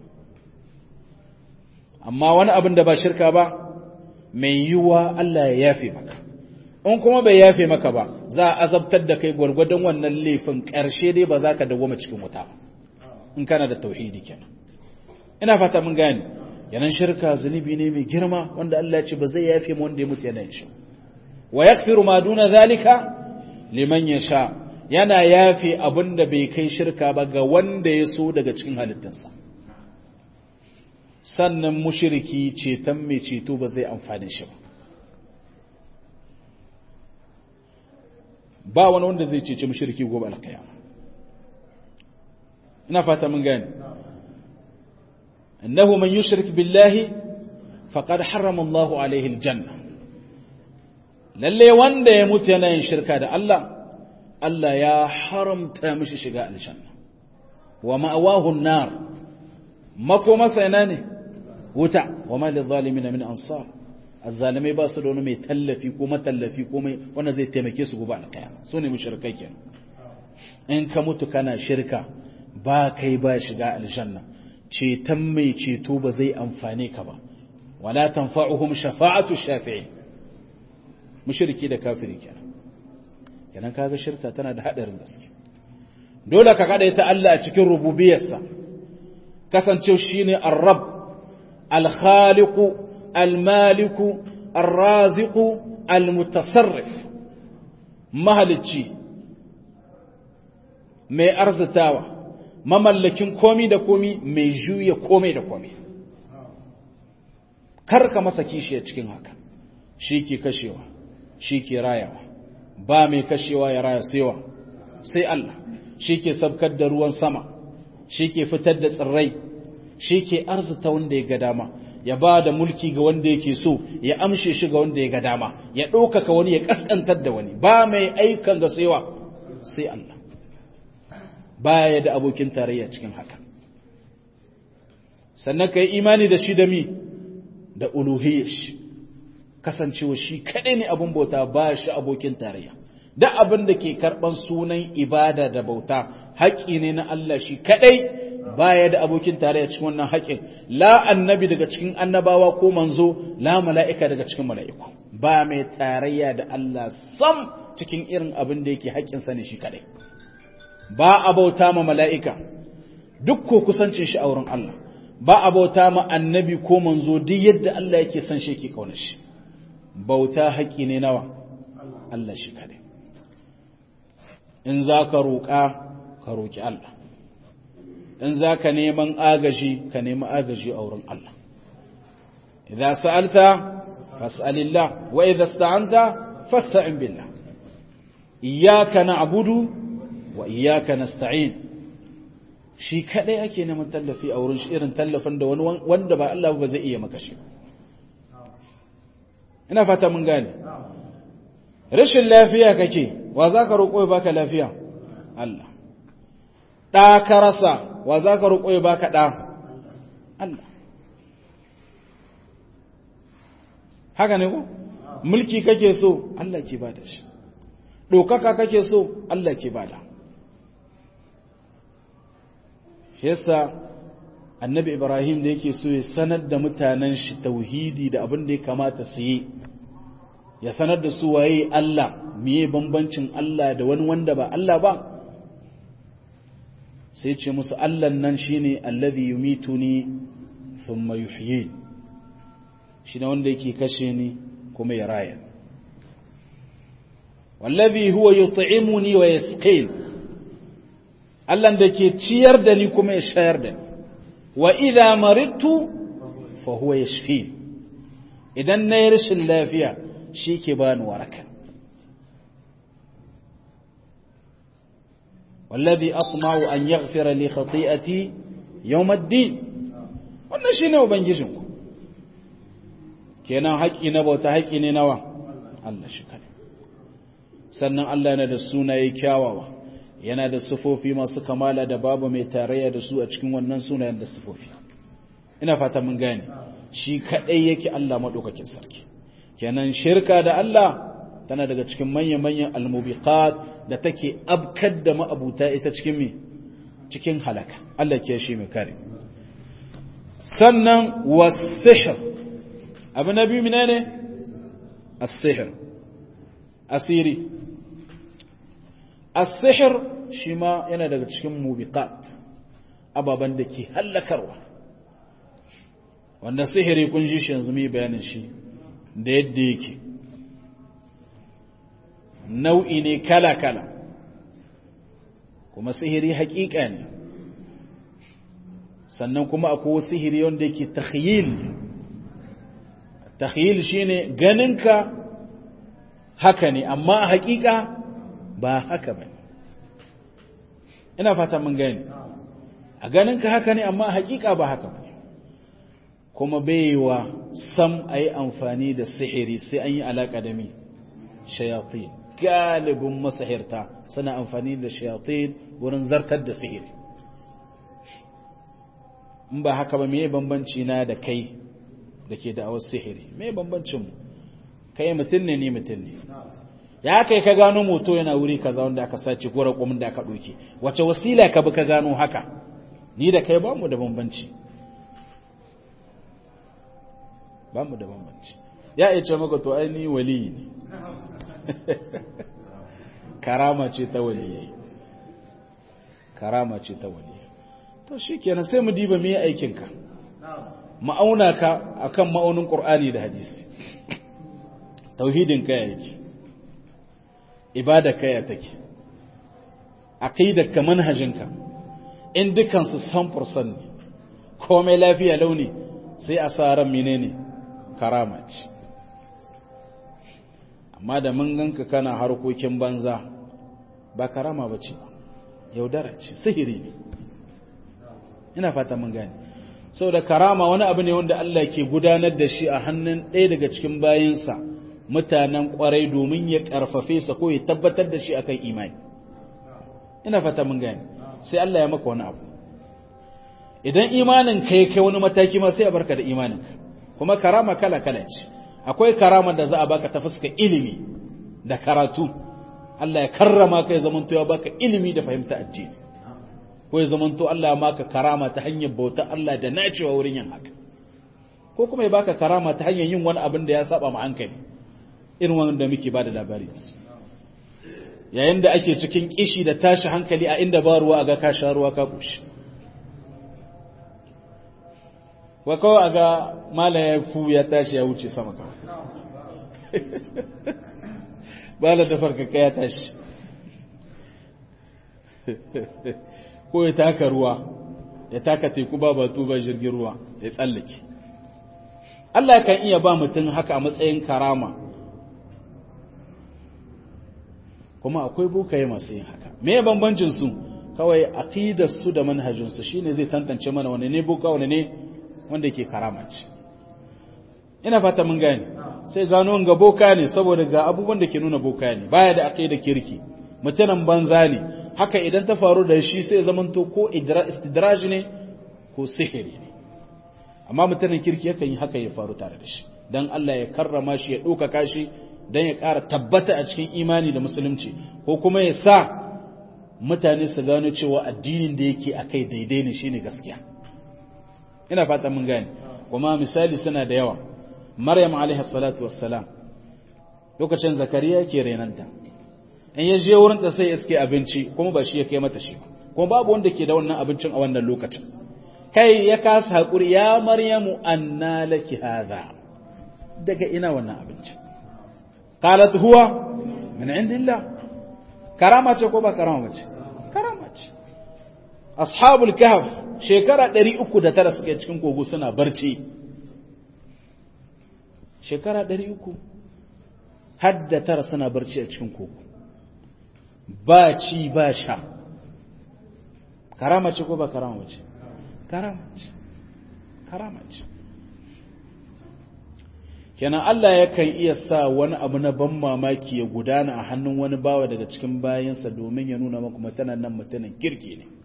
S1: amma wani abin da ba shirka ba mai yiwuwa Allah ya yafe maka in kuma bai yafe maka ba za a azabtar da kai gwargwadon wannan laifin ƙarshe dai ba za ka dawoma cikin wuta ba in kana da tauhidi kenan ina fata mun gane yanan shirka zunubi ne mai girma wanda Allah ya ce ba zai yafe mu wanda ya mutu yana yin shi wa yakfiru ma duna zalika liman yasha yana yafe abin da bai kai shirka ba ga wanda ya so daga cikin halittarsa sannan mushriki ceton mai ceto ba zai amfane shi ba ba wani wanda zai cece mushriki gobe alkiyama ina fata mun gane innahu man yushrik billahi faqad harrama Allah alaihi aljanna lalle wanda ya mutu yana yin shirka da Allah Allah ya haramta mishi shiga aljanna wa ma'awahu an-nar makoma sai ne wuta wa ma lidh-dhalimin min ansar azzalimai ba su da wani mai tallafi ko matallafi ko mai wanda zai taimake su gobe alƙiyama su ne mushrikai kenan in ka mutu kana shirka ba kai ba shiga aljanna ceton mai ceto ba zai amfane ka ba wala tanfa'uhum shafa'atu shafi'in mushriki da kafiri kenan kenan kaga shirka tana da hadarin gaske dole ka kada ta Allah a cikin rububiyarsa kasancewa shine ar-rabb al-khaliq al-malik ar-raziq al-mutasarrif mahalicci mai arzitawa mamallakin komi da komi mai juya komai da komi karka masa kishi a cikin haka shi ke kashewa shi ke rayawa ba mai kashewa ya raya sewa sai Allah shi ke sabkar da ruwan sama shi ke fitar da tsirrai shi ke arzita wanda ya ga dama ya ba da mulki ga wanda yake so ya amshe shi ga wanda ya ga dama ya ɗaukaka wani ya ƙasƙantar da wani ba mai aikan ga sewa sai Allah baya da abokin tarayya cikin haka sannan ka yi imani da shi da mi da uluhiyyar shi kasancewa shi kaɗai ne abin bauta ba shi abokin tarayya da abin da ke karɓan sunan ibada da bauta haƙƙi ne na Allah shi kaɗai baya da abokin tarayya cikin wannan haƙƙin la annabi daga cikin annabawa ko manzo la mala'ika daga cikin mala'iku ba mai tarayya da Allah sam cikin irin abin da yake haƙƙinsa ne shi kaɗai ba a bauta ma mala'ika duk ko kusancin shi a wurin Allah ba a bauta ma annabi ko manzo duk yadda Allah yake son shi yake kaunar shi bauta haƙi ne nawa Allah shi kare in za ka roƙa ka roƙi Allah in za ka neman agaji ka nemi agaji a wurin Allah idan sa'alta fas'alillah wa idan sta'anta fasta'in billah iyyaka na'budu wa iyyaka nasta'in shi kadai ake neman tallafi a wurin shi irin tallafin da wani wanda ba Allah ba zai iya maka shi ina fata mun gane rashin lafiya kake wa za ka roƙo ya baka lafiya Allah ɗa ka rasa wa za ka roƙo ya baka ɗa Allah haka ne ko mulki kake so Allah ke bada shi ɗaukaka kake so Allah ke bada shi yasa annabi ibrahim da yake so ya sanar da mutanen shi tauhidi da abin da ya kamata su yi ya sanar da su waye Allah miye bambancin Allah da wani wanda ba Allah ba sai ce musu Allah nan shine allazi yumituni thumma yuhyi shine wanda yake kashe ni kuma ya raya wallazi huwa yut'imuni wa yasqin Allah da ke ciyar da ni kuma ya shayar da ni wa idha maridtu fa huwa yashfi idan na yi rashin lafiya shi ke bani waraka wallazi atma'u an yaghfira li khati'ati yawm ad-din wannan shine ubangijinku kenan haƙi na bauta haƙi ne nawa Allah shi kare sannan Allah yana da sunaye kyawawa yana da sufofi masu kamala da babu mai tarayya da su a cikin wannan sunayen da sufofi ina fata mun gane shi kadai yake Allah madaukakin sarki kenan shirka da Allah tana daga cikin manya-manyan almubiqat da take abkar da ma'abuta ita cikin me cikin halaka Allah ke shi mai kare sannan wasihr abu na biyu menene as-sihr asiri as-sihr shi ma yana daga cikin mubiqat ababan da ke hallakarwa wanda sihiri kun ji shi yanzu mai bayanin shi da yadda yake nau'i ne kala-kala kuma sihiri haƙiƙa ne sannan kuma akwai sihiri wanda yake takhyil takhyil shine ganinka haka ne amma a haƙiƙa ba haka ba ina fata mun gani a ganinka haka ne amma a haƙiƙa ba haka ba kuma baiwa sam a yi amfani da sihiri sai an yi alaƙa da mi shayatin galibin masahirta suna amfani da shayatin wurin zartar da sihiri in ba haka ba meye bambanci na da kai da ke da'awar sihiri me bambancin mu kai mutum ne ni mutum ne ya kai ka gano moto yana wuri kaza wanda aka sace gora kumin da aka doke wace wasila ka bi ka gano haka ni da kai ba mu da bambanci ba mu da bambanci ya iya ce maka to ai ni wali ne karama ce ta waliyai karama ce ta waliyai to shikenan sai mu diba me aikin ka ma'auna ka akan ma'aunin qur'ani da hadisi tauhidin ka yake ibada ka ya take aqidar ka manhajin ka in dukan su 100% ne komai lafiya launi sai a sa ran menene karama ce amma da mun ganka kana harkokin banza ba karama ba ce yaudara ce sihiri ne ina fata mun gane da karama wani abu ne wanda Allah ke gudanar da shi a hannun ɗaya daga cikin bayinsa mutanen ƙwarai domin ya ƙarfafe sa ko ya tabbatar da shi akan imani ina fata mun gane sai Allah ya maka wani abu idan imanin ka ya kai wani mataki ma sai a barka da imanin kuma karama kala kala ce akwai karama da za a baka ta fuska ilimi da karatu Allah ya karrama ka ya zamanto ya baka ilimi da fahimta addini ko ya zamanto Allah ya maka karama ta hanyar bauta Allah da nacewa wurin yin haka ko kuma ya baka karama ta hanyar yin wani abin da ya saba ma hankali irin wanda muke bada labari yayin da ake cikin kishi da tashi hankali a inda ba ruwa ga ka sha ruwa ka kushi wa kawai a ga malaye fu ya tashi ya wuce sama kawai bala da farkaka ya tashi ko ya taka ruwa ya taka teku ba batu ba jirgin ruwa ya tsallake Allah kan iya ba mutum haka a matsayin karama kuma akwai bokaye masu yin haka me bambancin su kawai aqidar su da manhajin su shine zai tantance mana wani ne boka wani ne wanda yake karama ce ina fata mun gane sai gano ga boka ne saboda ga abubuwan da ke nuna boka ne baya da aqida kirki mutanen banza ne haka idan ta faru da shi sai zamanto ko istidraj ne ko sihiri ne amma mutanen kirki yakan yi haka ya faru tare da shi dan Allah ya karrama shi ya ɗaukaka shi dan ya ƙara tabbata a cikin imani da musulunci ko kuma ya sa mutane su gano cewa addinin da yake akai daidai ne shine gaskiya ina fata mun gane kuma misali suna da yawa maryam alaihi salatu wassalam lokacin zakariya yake renanta in ya je wurin ta sai iske abinci kuma ba shi ya kai mata shi kuma babu wanda ke da wannan abincin a wannan lokacin kai ya kasa hakuri ya maryamu anna laki hadha daga ina wannan abincin qalat huwa min indillah karama ce ko ba karama ce karama ce ashabul kahf shekara 309 suke cikin kogo suna barci shekara 300 hadda tara suna barci a cikin kogo ba ci ba sha karama ce ko ba karama ce karama ce karama ce kenan Allah yakan iya sa wani abu na ban mamaki ya gudana a hannun wani bawa daga cikin bayansa domin ya nuna maku mutanen nan mutanen kirki ne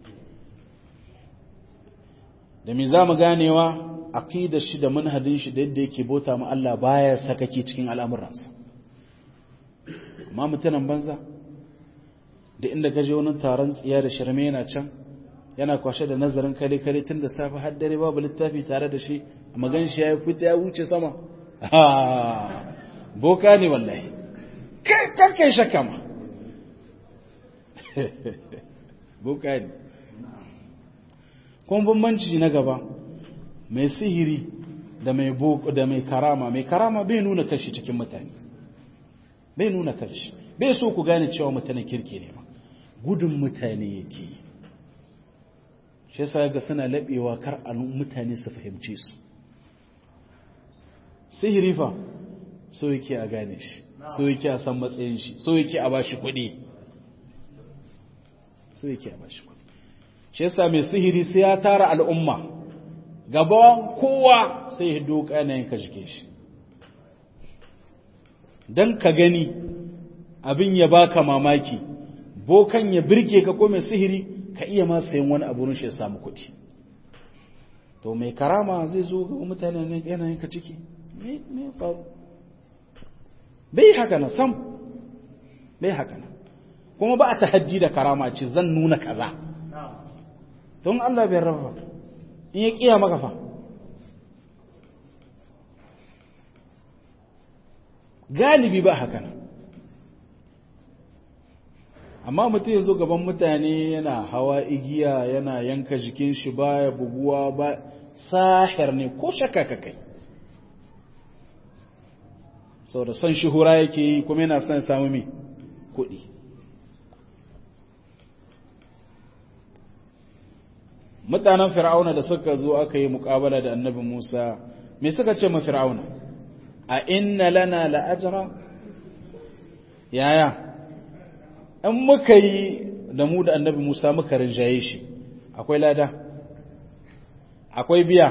S1: da me za mu ganewa aqidar shi da manhajin shi da yadda yake bota mu Allah baya sakake cikin al'amuransa amma mutanen banza da inda gaje wani taron tsiya da shirme yana can yana kwashe da nazarin kare kare tun da safe har dare babu littafi tare da shi a magan shi ya fita ya wuce sama boka ne wallahi kan kai shakka ma boka ne kuma bambanci na gaba mai sihiri da mai da mai karama mai karama bai nuna kashi cikin mutane bai nuna kashi bai so ku gane cewa mutanen kirki ne ba gudun mutane yake shi yasa ga suna labewa kar a mutane su fahimce su sihiri fa so yake a gane shi so yake a san matsayin shi so yake a bashi kuɗi so yake a bashi kuɗi shi yasa mai sihiri sai ya tara al'umma gaban kowa sai ya doka yanayin ka jike shi don ka gani abin ya baka mamaki bokan ya birke ka ko mai sihiri ka iya ma sayan wani abu shi ya samu kuɗi to mai karama zai zo ga mutane ne yanayin ka ciki me faru bai haka na sam bai haka na kuma ba a tahajji da karama ce zan nuna kaza don Allah bai rafa in ya kiya maka fa galibi ba haka nan amma mutum ya zo gaban mutane yana hawa igiya yana yanka jikin shi baya buguwa ba sahir ne ko shakka ka kai sau da son shuhura yake yi kuma yana son samu mai kuɗi mutanen fir'auna da suka zo aka yi muƙabala da annabi musa me suka ce ma fir'auna a inna lana la'ajara yaya in muka yi da mu da annabi Musa muka rinjaye shi akwai lada akwai biya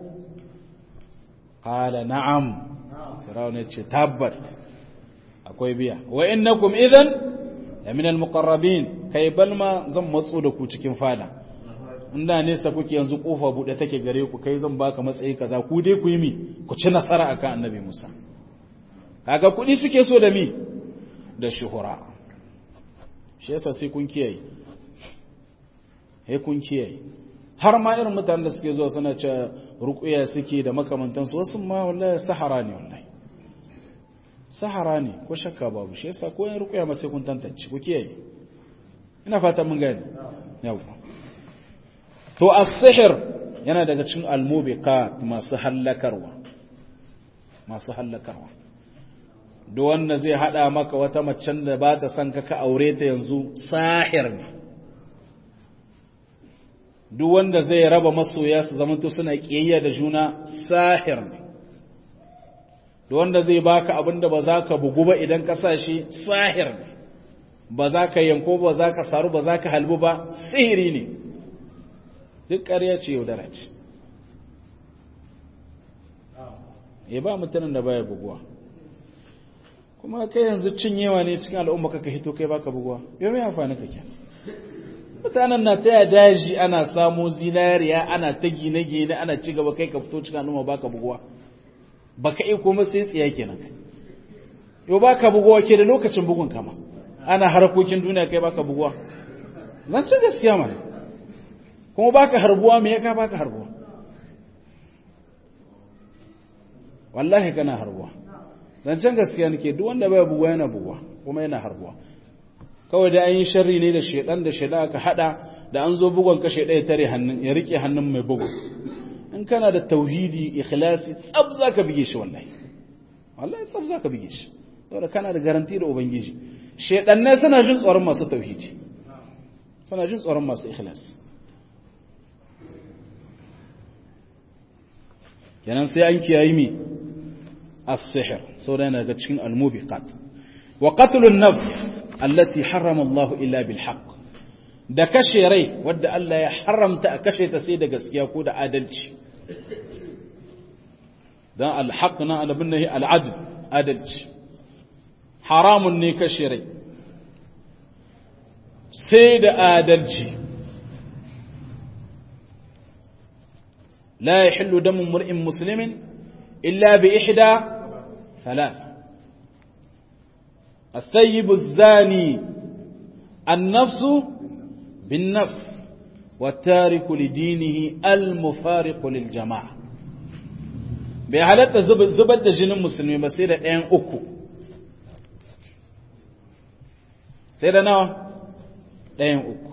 S1: qala na'am firawun ya ce tabbat akwai biya wa innakum idan la min al-muqarrabin kai balma zan matso da ku cikin fada inda nesa kuke yanzu kofa bude take gare ku kai zan baka matsayi kaza ku dai ku yi mi ku ci nasara akan annabi Musa kaga kudi suke so da mi da shuhura shi yasa sai kun kiyaye he kun kiyaye har ma irin mutanen da suke zuwa suna ce ruqya suke da makamantansu wasu ma wallahi sahara ne wallahi sahara ne ko shakka babu shi yasa ko yin ruqya ma sai kun tantance ku kiyaye ina fata mun gane yawa to as-sihr yana daga cikin al-mubiqat masu hallakarwa masu hallakarwa duk wanda zai hada maka wata macen da ba ta son ka ka aure ta yanzu sahir ne duk wanda zai raba masoya su zamanto suna kiyayya da juna sahir ne duk wanda zai baka abin da ba za ka bugu ba idan ka sa shi sahir ne ba za ka yanko ba za ka saru ba za ka halbu ba sihiri ne duk ƙarya ce yaudara ce ya ba mutanen da baya buguwa kuma kai yanzu cinyewa ne cikin al'umma kaka hito kai baka buguwa yau mai amfani kake mutanen na taya daji ana samo zinariya ana ta gine-gine ana ci gaba kai ka fito cikin al'umma baka buguwa baka iya kuma sai tsiya kenan yau baka buguwa ke da lokacin bugun kama ana harkokin duniya kai baka buguwa zancen gaskiya mana kuma baka harbuwa me ya ka baka harbuwa wallahi kana harbuwa zancen gaskiya nake duk wanda bai buguwa yana buguwa kuma yana harbuwa kawai da an yi sharri ne da shedan da sheda aka hada da an zo bugon ka sheda ya tare hannun ya rike hannun mai bugu in kana da tauhidi ikhlasi tsab zaka bige shi wallahi wallahi tsab zaka bige shi saboda kana da garanti da ubangiji shedan ne suna jin tsoron masu tauhidi suna jin tsoron masu ikhlasi kenan sai an kiyayi mi السحر سورة نغتشين الموبقات وقتل النفس التي حرم الله إلا بالحق da kashe rai wadda Allah ya haramta a kashe ta sai da gaskiya ko da adalci don alhaq na alabin nahi al'adl adalci haramun ne kashe rai sai da adalci la yahillu damu mur'in muslimin illa bi ihda ثلاث الثيب الزاني النفس بالنفس والتارك لدينه المفارق للجماعة bai halatta zubar da jinin musulmi ba sai da ɗayan uku sai da nawa ɗayan uku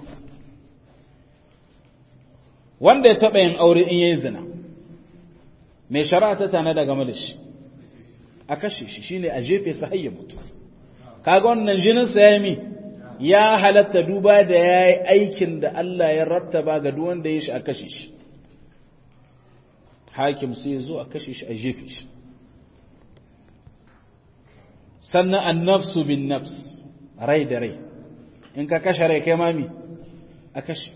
S1: wanda ya taɓa yin aure in yayi zina mai shari'a ta tana da game da shi a kashe shi shine a jefe sa hayya mutu kaga wannan jinin sa yayi mi ya halatta duba da yayi aikin da Allah ya rattaba ga duk wanda ya shi a kashe shi hakim sai zo a kashe shi a jefe shi sannan an-nafsu bin nafs rai da rai in ka kashe rai kai mami a kashe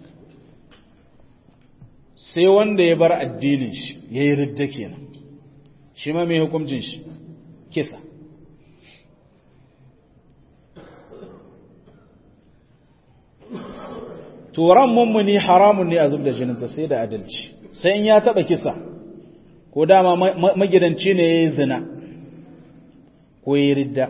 S1: sai wanda ya bar addinin shi yayi ridda kenan shi ma mai hukuncin shi kisa turan mummuni haramun ne a zub da jininta sai da adalci sai in ya taba kisa ko dama magidanci ne ya yi zina ko ya yi ridda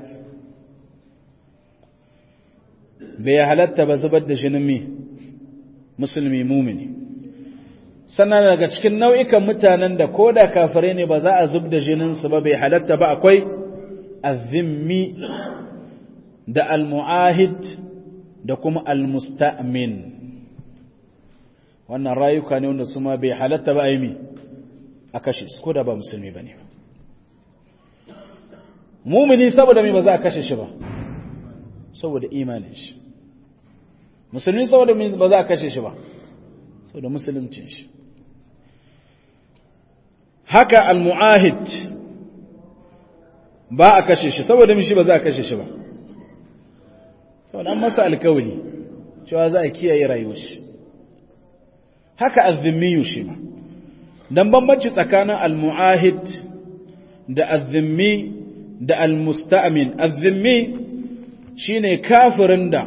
S1: bai halatta ba zubar da jinin mi musulmi mumini sannan daga cikin nau'ikan mutanen da ko da kafirai ne ba za a zub da jininsu ba bai halatta ba akwai azimmi da almu'ahid da kuma almusta'min wannan rayuka ne wanda su ma bai halatta ba aimi a kashe su ko da ba musulmi ba ne mumini saboda mai ba za a kashe shi ba saboda imanin shi musulmi saboda ba za a kashe shi ba saboda musuluncin shi haka al-mu'ahid ba a kashe shi saboda mishi ba za a kashe shi ba saboda an masa alkawali cewa za a kiyaye rayuwar shi haka azimmiyu shi ma dan bambanci tsakanin al-mu'ahid da azimmi da al-musta'min azimmi shine kafirin da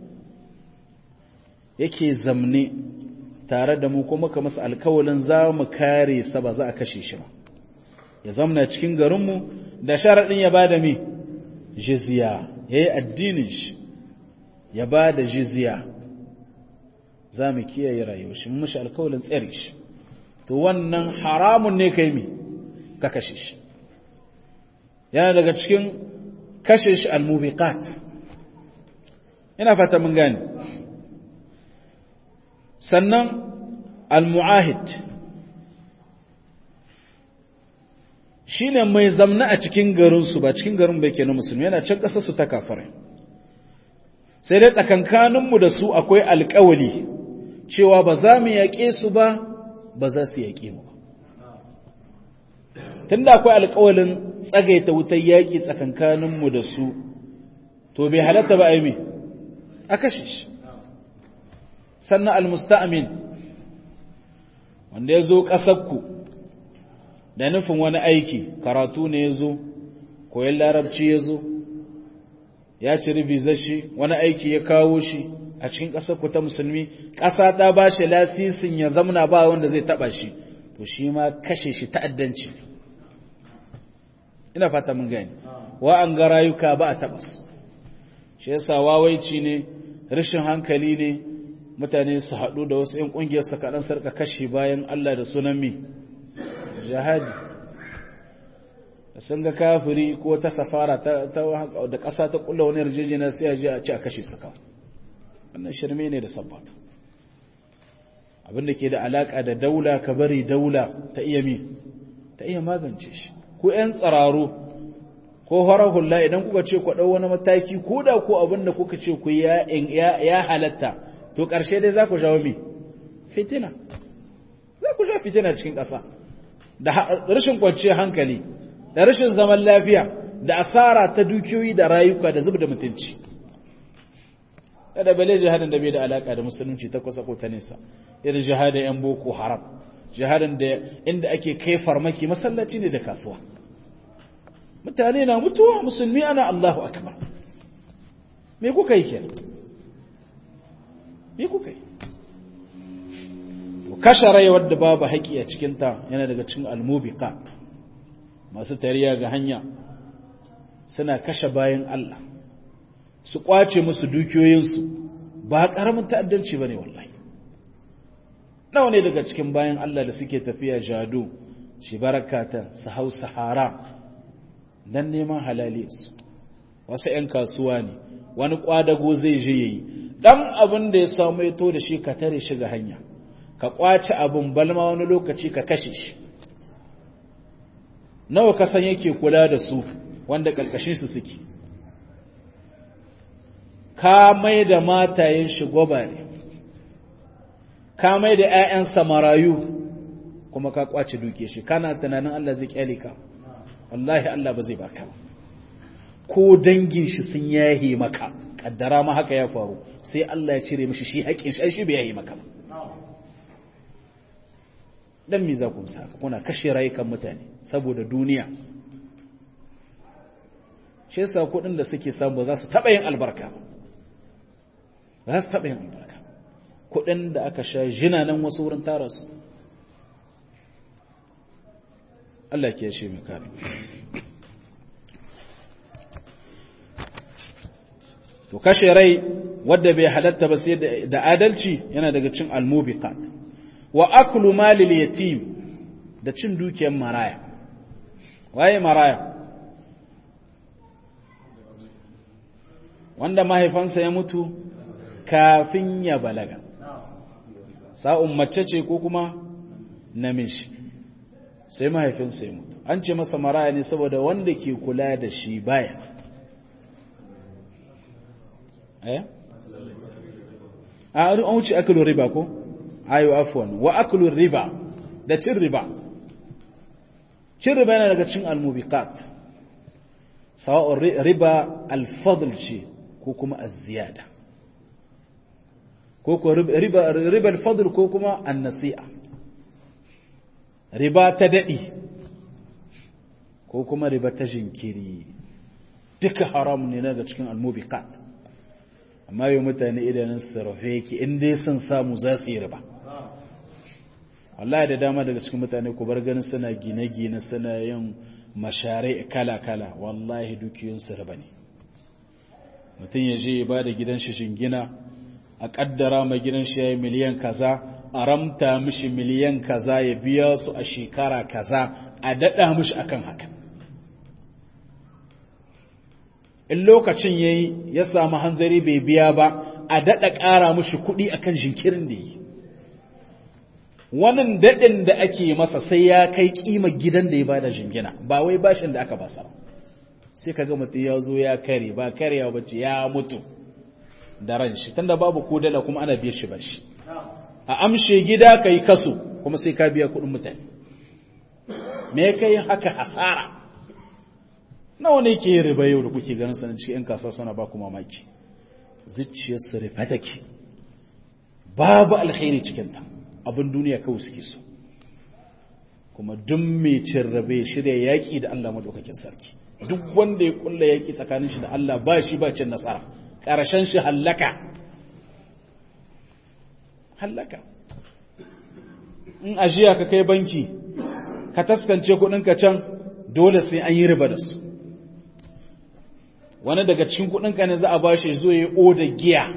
S1: yake zamne tare da mu kuma ka masa alkawalin za mu kare sa ba za a kashe shi ba ya zamna cikin garinmu da sharaɗin ya ba da mi jizya ya yi addinin shi ya ba da jizya za mu kiyaye rayuwa shi mun mashi alkawalin tsare shi to wannan haramun ne kai mi ka kashe shi yana daga cikin kashe shi almubiqat ina fata mun gane sannan al-mu'ahid shine mai zamna a cikin garinsu ba cikin garin bai kenan musulmi yana can ƙasarsu ta kafare sai dai tsakankaninmu da su akwai alƙawali cewa ba za mu yaƙe su ba ba za su yaƙe mu tun da akwai alƙawalin tsagaita wutar yaƙi tsakankaninmu da su to bai halatta ba a yi a kashe shi sannan almusta'amin wanda ya zo ƙasarku da nufin wani aiki karatu ne ya zo koyon larabci ya zo ya ci rivizar shi wani aiki ya kawo shi a cikin ƙasarku ta musulmi ƙasa ta ba shi lasisin ya zamna ba wanda zai taɓa shi to shi ma kashe shi ta'addanci ina fata mun gani wa an ga rayuka ba a taɓa su shi yasa wawaici ne rashin hankali ne mutane su haɗu da wasu ‘yan ƙungiyar su kaɗan sarka kashe bayan Allah da sunan mi jihadi da sun ga kafiri ko ta safara da ƙasa ta ƙulla wani yarjejina sai a ji a ci a kashe su kawo wannan shirme ne da sabbata abinda ke da alaƙa da daula ka bari daula ta iya mi ta iya magance shi ko ‘yan tsararo ko horar hula idan kuka ce ku ɗau wani mataki ko da ko abinda kuka ce ku ya halatta to ƙarshe dai za ku jawo mi fitina za ku jawo fitina cikin ƙasa da rashin kwanciyar hankali da rashin zaman lafiya da asara ta dukiyoyi da rayuka da zub da mutunci kada bale jihadin da bai da alaka da musulunci ta kusa ko ta nesa irin jihadin yan boko haram jihadin da inda ake kai farmaki masallaci ne da kasuwa mutane na mutuwa musulmi ana Allahu akbar me kuka yi kenan me kuka yi kashe rai wadda babu haƙi a cikinta yana daga cikin almubika masu tariya ga hanya suna kashe bayan Allah su kwace musu dukiyoyinsu ba ƙaramin ta'addanci ba ne wallahi nawa ne daga cikin bayan Allah da suke tafiya jado shi barakata su hau sahara don neman halaliyarsu wasu 'yan kasuwa ne wani kwadago zai je yayi dan abin da ya samu ya to da shi ka tare shi ga hanya ka kwace abin balma wani lokaci ka kashe shi nawa ka san yake kula da su wanda kalkashin su suke ka mai da matayen shi gwabare ka mai da ƴaƴansa marayu kuma ka kwace duke shi kana tunanin Allah zai kyale ka wallahi Allah ba zai baka ba ko dangin shi sun yahe maka kaddara ma haka ya faru sai Allah ya cire mishi shi haƙin shi shi bai yahe maka ba dan me za ku saka kuna kashe rayukan mutane saboda duniya shi yasa kuɗin da suke samu za su taɓa yin albarka ba za su taɓa yin albarka kudin da aka sha jina nan wasu wurin tara su Allah ke shi mai kare to kashe rai wadda bai halatta ba sai da adalci yana daga cin almubiqat wa aklu malil yatim da cin dukiyar maraya waye maraya wanda mahaifansa ya mutu kafin ya balaga sa'un mace ce ko kuma namiji sai mahaifinsa ya mutu an ce masa maraya ne saboda wanda ke kula da shi baya eh a an wuce akalun riba ko ayo afwan wa akalun riba da cin riba cin riba yana daga cin almubiqat sawa'un riba alfadl ce ko kuma az-ziyada ko ko riba riba alfadl ko kuma an-nasi'a riba ta dadi ko kuma riba ta jinkiri duka haram ne daga cikin almubiqat amma yau mutane idanun sarrafe yake in dai sun samu za su yi riba wallahi da dama daga cikin mutane ku bar ganin suna gine-gine suna yin mashare kala-kala wallahi dukiyunsu riba ne mutum ya je ya ba da gidan shi shingina a kaddara mai gidan shi ya yi miliyan kaza a ramta mishi miliyan kaza ya biya su a shekara kaza a daɗa mishi akan haka in lokacin ya yi ya samu hanzari bai biya ba a daɗa ƙara mushi kuɗi akan jinkirin da yi wannan daɗin da ake masa sai ya kai ƙima gidan da ya ba da jingina ba wai bashin da aka basa sai ka ga mutum ya zo ya kare ba karewa ba ce ya mutu da ran shi tunda babu ko dala kuma ana biya shi bashi a amshe gida ka yi kaso kuma sai ka biya kuɗin mutane me kai haka hasara nawa ne ke riba yau da kuke ganin sanin cikin 'yan kasuwa suna ba ku mamaki zuciyarsu rufe take babu alkhairi cikinta abin duniya kawai suke so kuma duk mai cin rabe shirya yaƙi da Allah madaukakin sarki duk wanda ya kulla yaƙi tsakanin shi da Allah ba shi ba cin nasara ƙarshen shi hallaka hallaka in ajiya ka kai banki ka taskance kuɗinka can dole sai an yi riba da su wani daga cikin kudinka ne za a ba shi zo ya oda giya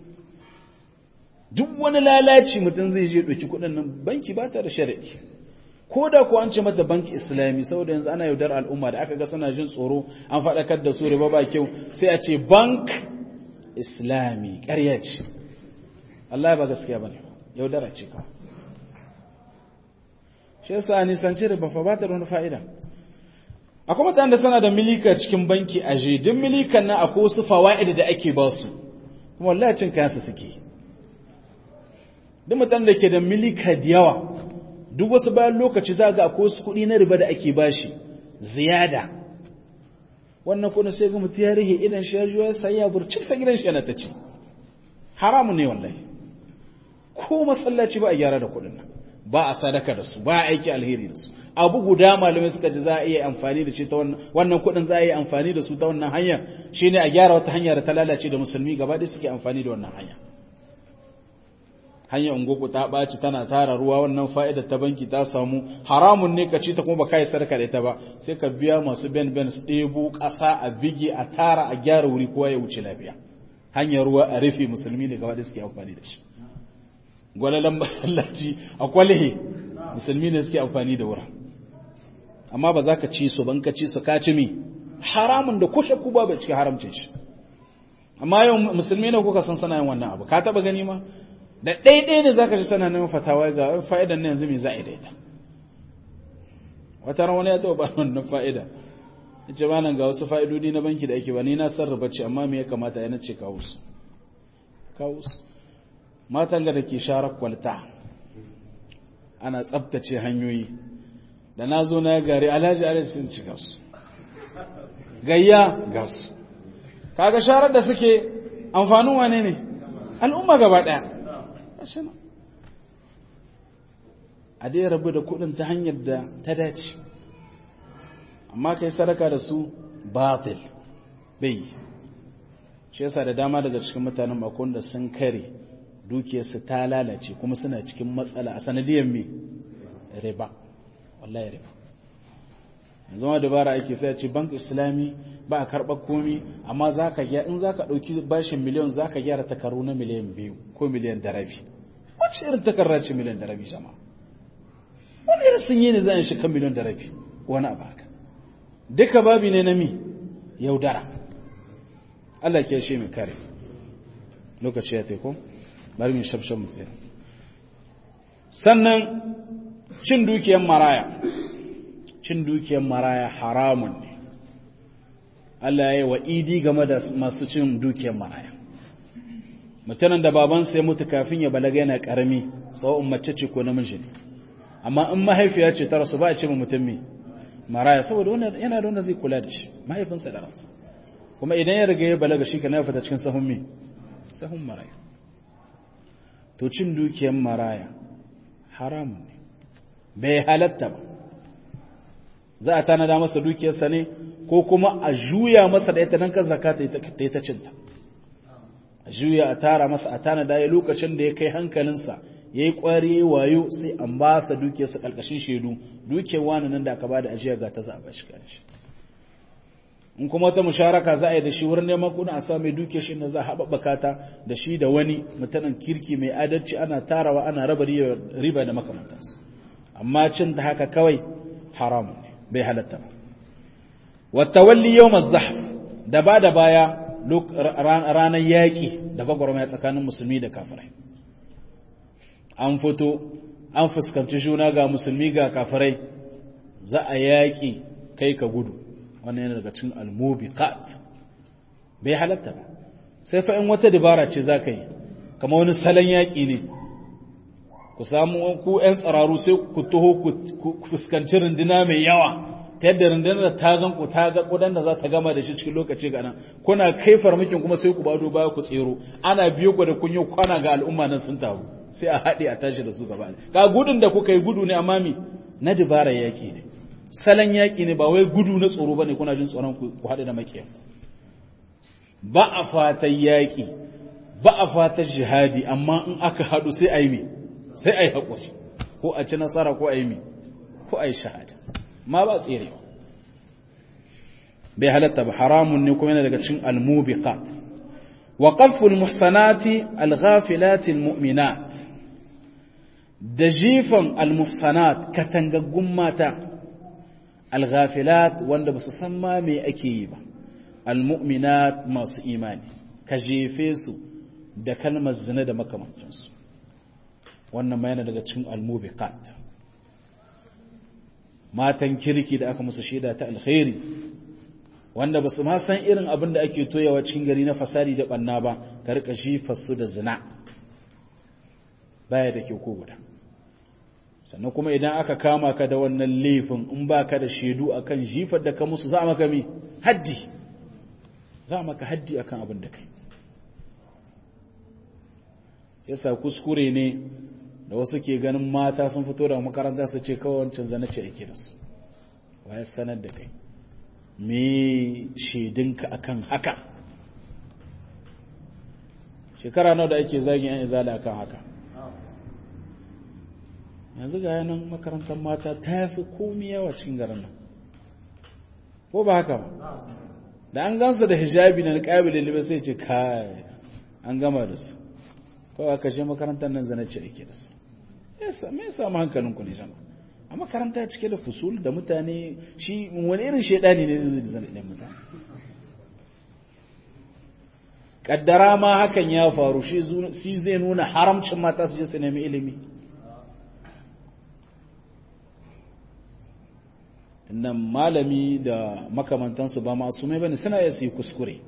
S1: duk wani lalaci mutum zai je ɗauki kudin nan banki ba ta da shari'i ko da ku an ce mata banki islami saboda yanzu ana yaudar al'umma da aka ga suna jin tsoro an faɗakar da su riba ba kyau sai a ce bank islami ƙarya ce Allah ba gaskiya ba ne yaudara ce kawai shi yasa nisanci riba fa ba ta da wani fa'ida akwai mutane da sana da milika cikin banki a je duk milikan nan akwai wasu fawa'id da ake ba su kuma wallahi cin kayansu suke duk mutane da ke da milika da yawa duk wasu bayan lokaci za ga akwai wasu kuɗi na riba da ake bashi ziyada wannan kuɗin sai ga mutu ya rihe idan shi ya juya ya sayi ya burcin fa gidan shi yana ta ci haramun ne wallahi ko masallaci ba a gyara da kuɗin nan ba a sadaka da su ba a aiki alheri da su abu guda malamai suka ji za a iya amfani da shi ta wannan kudin za a iya amfani da su ta wannan hanya shine a gyara wata hanya da ta lalace da musulmi gaba ɗaya suke amfani da wannan hanya hanyar ungoku ta ɓaci tana tara ruwa wannan fa'ida ta banki ta samu haramun ne ka ci ta kuma ba kai sarka da ita ba sai ka biya masu ben ben su ɗebo ƙasa a bige a tara a gyara wuri kowa ya wuce lafiya hanyar ruwa a rufe musulmi ne gaba ɗaya suke amfani da shi gwalalan masallaci a kwalehe musulmi ne suke amfani da wurin amma ba za ka ci su ban ka ci su ka ci mi haramun da kushe ku ba bai cikin haramcin shi amma yau musulmi ne kuka san sana yin wannan abu ka taba gani ma da ɗaiɗai ne za ka ji sana neman fatawa ga fa'idan na yanzu mai za a daita wata ran wani ya taɓa ba wannan fa'ida ya ce ba nan ga wasu fa'idodi na banki da ake ba ni na sarrafa ce amma me ya kamata ya nace kawo su kawo su matan da ke sharar kwalta ana tsabtace hanyoyi da na zo na gari alhaji alhaji sun ci gasu gayya gasu kaga sharar da suke amfanin wane ne al'umma gaba daya a dai rabu da kudin ta hanyar da ta dace amma kai sadaka da su batil bai shi yasa da dama daga cikin mutanen makon da sun kare dukiyarsu ta lalace kuma suna cikin matsala a sanadiyar me riba wallahi riba yanzu ma dabara ake sai ce bank islami ba a karɓar komi amma za ka gyara in za ka ɗauki bashin miliyan za ka gyara takaru na miliyan biyu ko miliyan da rabi wacce irin takarra ce miliyan da rabi jama wani irin sun yi ne za a shi kan miliyan da rabi wani abu haka duka babi ne na mi yaudara Allah ke shi mai kare lokaci ya teku bari mai shafshan mu tsira sannan cin dukiyar maraya cin dukiyar maraya haramun ne Allah ya yi wa idi game da masu cin dukiyar maraya mutanen da babansa ya mutu kafin ya balaga yana karami tsawon mace ce ko namiji ne amma in mahaifiya ce ta rasu ba a ce mutum me maraya saboda yana da wanda zai kula da shi mahaifinsa da ransa kuma idan ya riga ya balaga shi ka na fita cikin sahun me sahun maraya to cin dukiyar maraya haramun ne bai halatta ba za a tanada masa dukiyarsa ne ko kuma a juya masa da ita don kan zaka ta yi ta cinta a juya a tara masa a tanada ya lokacin da ya kai hankalinsa ya yi ƙwari ya wayo sai an ba sa dukiyarsa ƙarƙashin shaidu dukiyar wani nan da aka ba da ajiya ga ta za a ba shi shi in kuma wata musharaka za a yi da shi wurin neman kuna a sa mai dukiyar shi da za a haɓaɓɓaka ta da shi da wani mutanen kirki mai adalci ana tarawa ana raba riba da makamantansu amma cin ta haka kawai haramun ne bai halatta ba watawalli yau mazahaf da ba da baya ranar yaƙi da gwagwarmaya tsakanin musulmi da kafirai an fito an fuskanci juna ga musulmi ga kafirai za a yaƙi kai ka gudu wannan yana daga cin almubiqat bai halatta ba sai fa in wata dabara ce za ka yi kama wani salon yaƙi ne ku samu ku 'yan tsararu sai ku taho ku fuskanci runduna mai yawa ta yadda rundunar da ta gan ku ta ga kudan da za ta gama da shi cikin lokaci ga nan kuna kai farmakin kuma sai ku bado baya ku tsero ana biyo ku da kun yi kwana ga al'umma nan sun taru sai a haɗe a tashi da su gaba ka gudun da kuka yi gudu ne amma mi na dubara yaƙi ne salon yaƙi ne ba wai gudu na tsoro ba ne kuna jin tsoron ku haɗe da makiya ba a fatan yaƙi ba a fatan jihadi amma in aka haɗu sai a yi mi sai a yi haƙuri ko a ci nasara ko a yi mi ko a yi shahada ma ba tsere bai halatta ba haramun ne kuma yana daga cin almubiqat wa qaful muhsanati alghafilati almu'minat da jifan almuhsanat katangaggun mata alghafilat wanda ba su san ma me ake yi ba almu'minat masu imani ka jefe su da kalmar zina da makamancinsu wannan ma yana daga cikin almubiqat matan kirki da aka musu shaida ta alkhairi wanda ba su ma san irin abin da ake toyawa cikin gari na fasadi da banna ba ka rika jifar su da zina baya da ke ko guda sannan kuma idan aka kama ka da wannan laifin in ba ka da shaidu akan jifar da ka musu za maka mi haddi za maka haddi akan abin da kai yasa kuskure ne da wasu ke ganin mata sun fito da makaranta su ce kawai wancan zane ce ake da su waye sanar da kai me shaidinka akan haka shekara nawa da ake zagin yan izala akan haka yanzu ga yanan makarantar mata ta fi komi yawa cikin garin nan ko ba haka ba da an gansu da hijabi na niqabi da sai ce kai an gama da su kawai aka je makarantar nan zane ce ake da su me ya samu hankalinku ne jama a makaranta cike da fusul da mutane shi wani irin shaidani ne zai da zane ɗan mutane kaddara ma hakan ya faru shi zai nuna haramcin mata su je su nemi ilimi nan malami da makamantansu ba masu mai bane suna iya su yi kuskure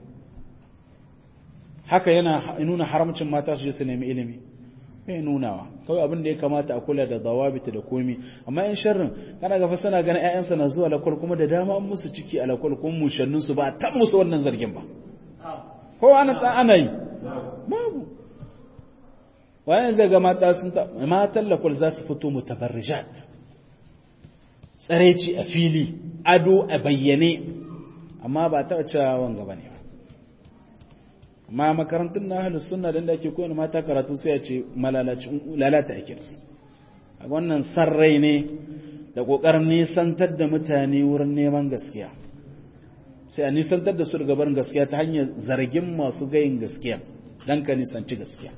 S1: haka yana nuna haramcin mata su je su nemi ilimi bai nunawa kawai abin da ya kamata a kula da zawabita da komi amma yan sharrin kana gafa suna ganin ƴaƴansa na zuwa lakwal kuma da dama an musu ciki a lakwal kuma mushannin su ba a tan musu wannan zargin ba ko ana ta ana yi babu wayan zai ga mata sun ta matan lakwal za su fito mutabarrijat tsareci a fili ado a bayyane amma ba ta cewa wanga bane amma makarantun na ahlus sunna da ake koyar mata karatu sai a ce malalacin lalata ake da su a wannan sarrai ne da kokarin nisantar da mutane wurin neman gaskiya sai a nisantar da su daga barin gaskiya ta hanyar zargin masu gayin gaskiya dan ka nisanci gaskiya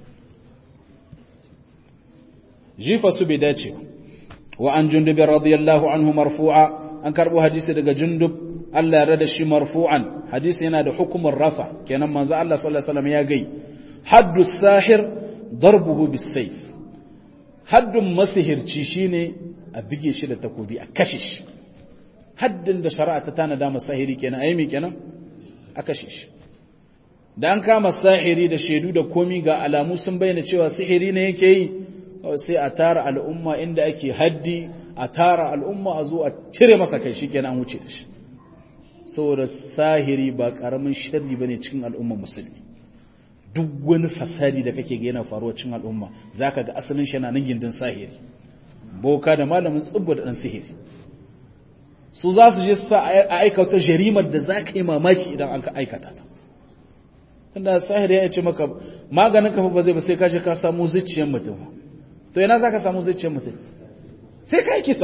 S1: jifa su bai dace wa an jundubin radiyallahu anhu marfu'a an karbo hadisi daga jundub Allah ya rada shi marfu'an hadisi yana da hukumar rafa kenan manzo Allah sallallahu alaihi wasallam ya gai haddu sahir darbuhu bisayf haddun masihirci shine a bige shi da takobi a kashe shi haddin da shari'a ta tana da masahiri kenan ayi me kenan a kashe shi da an kama sahiri da shaidu da komi ga alamu sun bayyana cewa sihiri ne yake yi sai a tara al'umma inda ake haddi a tara al'umma a zo a cire masa kai shi kenan wuce da shi saboda sahiri ba karamin sharri bane cikin al'umma musulmi duk wani fasadi da kake ga yana faruwa cikin al'umma zaka ga asalin shi yana nan gindin sahiri boka da malamin tsubba da dan sihiri su za su je sa a aikata jarimar da za ka yi mamaki idan an ka aikata ta tunda sahiri ya ce maka maganin kafa ba zai ba sai ka je ka samu zuciyar mutum to yana za ka samu zuciyar mutum sai ka yi kisa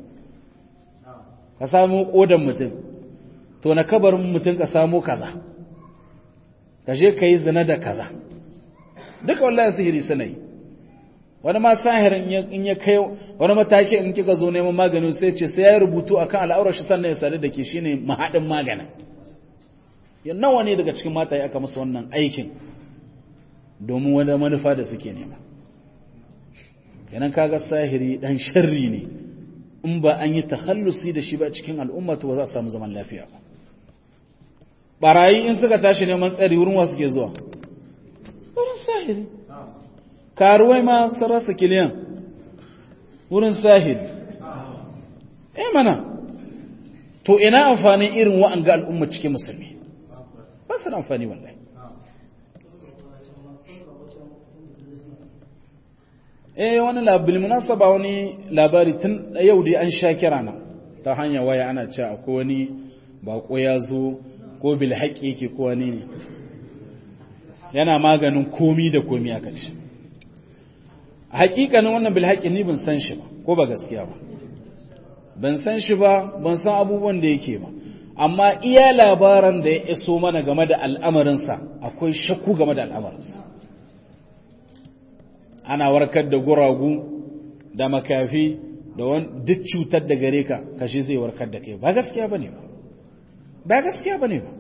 S1: ka samu kodan mutum to na kabarin mutum ka samu kaza ka je ka yi zina da kaza duka wallahi sihiri suna yi wani ma sahirin in ya kai wani mataki in kika zo neman maganin sai ce sai ya rubutu akan al'aurar shi sannan ya sadu da ke shine mahaɗin maganin ya nawa ne daga cikin mata aka musu wannan aikin domin wani manufa da suke nema kenan kaga sahiri dan sharri ne in ba an yi takhallusi da shi ba cikin al'umma to ba za a samu zaman lafiya ba barayi in suka tashi neman tsari wurin wasu ke zuwa wurin sahiri karuwai ma sun rasa kiliyan wurin sahiri eh mana to ina amfanin irin wa'anga al'umma cikin musulmi ba su da amfani wallahi eh wani labari munasaba wani labari tun yau dai an sha kira na ta hanyar waya ana cewa akwai wani bako ya zo ko bil haƙi yake ko wani ne yana maganin komi da komi aka ce a haƙiƙanin wannan bil haƙi ni ban san shi ba ko ba gaskiya ba ban san shi ba ban san abubuwan da yake ba amma iya labaran da ya iso mana game da al'amarinsa akwai shakku game da al'amarinsa ana warkar da guragu da makafi da duk cutar da gare ka kashi zai warkar da kai ba gaskiya ba ne ba ba gaskiya ba ne ba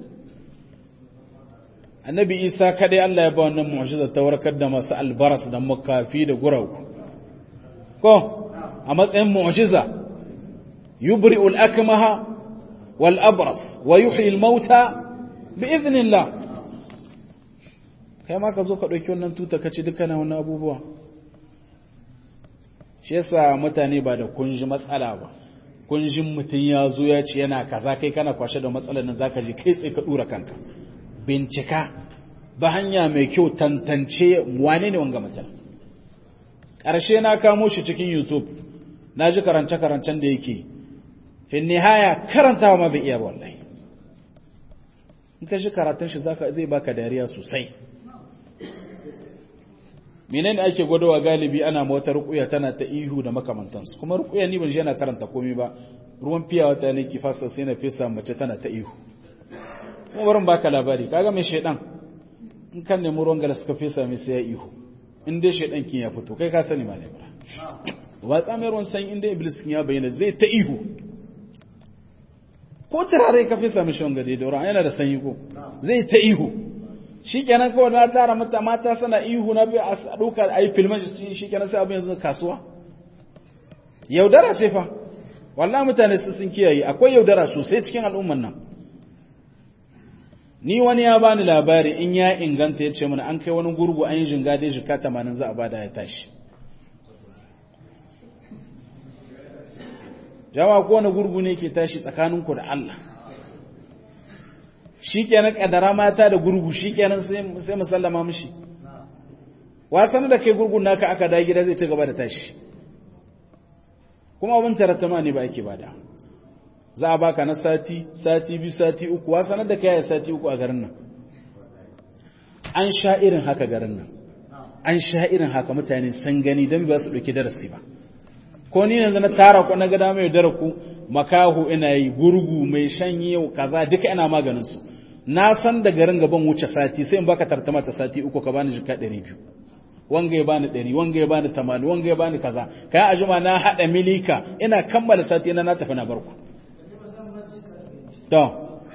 S1: annabi isa kadai Allah ya ba wannan mu'jiza ta warkar da masu albaras da makafi da guragu ko a matsayin mu'jiza yubri'ul akmaha wal abras wa yuhyi al mauta bi idhnillah kai ma ka zo ka dauki wannan tuta kace dukkan wannan abubuwa shi yasa mutane ba da kunji matsala ba kunjin mutum ya zo ya ce yana kaza kai kana kwashe da matsalar nan zaka je kai tsaye ka dura kanka bincika ba hanya mai kyau tantance wane ne wanga mutum ƙarshe na kamo shi cikin youtube na ji karance-karancen da yake fin nihaya karantawa ma bai iya wallahi in ka shi karatun shi zai baka dariya sosai menene ake gwadawa galibi ana mota rukuya tana ta ihu da makamantansu kuma rukuya ni ban yana karanta komai ba ruwan fiya wata ne ki fasa sai na fesa mace tana ta ihu kuma barin baka labari kaga mai shedan in kan nemi ruwan gala suka fesa mai sai ya ihu in dai shedan kin ya fito kai ka sani ma ne bara ba tsamai ruwan san in dai iblis kin ya bayyana zai ta ihu ko turare ka fesa mishi wanga dai da yana da sanyi ko zai ta ihu shi kenan kawai na tara mata mata sana ihu na biyu a ɗauka a yi filman shi kenan sai abin yanzu kasuwa yaudara ce fa wallah mutane su sun kiyaye akwai yaudara sosai cikin al'umman nan ni wani ya bani labari in ya inganta ya ce mana an kai wani gurgu an yi jinga dai jika tamanin za a bada ya tashi jama'a ko wani gurgu ne ke tashi tsakaninku da Allah shi kenan kadara mata da gurgu shi kenan sai musallama mishi wasan da kai gurgun naka aka da gida zai ci gaba da tashi kuma abin taratama ne ba ake bada za a baka na sati sati biyu sati uku wasan da kai ya sati uku a garin nan an sha irin haka garin nan an sha irin haka mutane san gani don ba su ɗauki darasi ba ko ni yanzu na tara ku na ga dama yau dara ku makahu ina yi gurgu mai shanyi yau kaza duka ina maganin su na san da garin gaban wuce sati sai in baka tartama ta sati uku ka bani jika ɗari biyu wanga ya bani ɗari wanga ya bani tamanin wanga ya bani kaza kai a juma na haɗa milika ina kammala sati na na tafi na barku to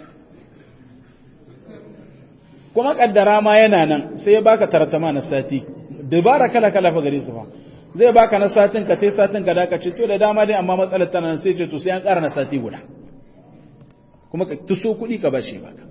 S1: kuma kaddara ma yana nan sai ya baka tartama na sati dabara kala kala fa gare su fa zai baka na satin ka sai satin ka daka ce to da dama dai amma matsalar tana nan sai ce to sai an ƙara na sati guda kuma ka tuso kuɗi ka bashi baka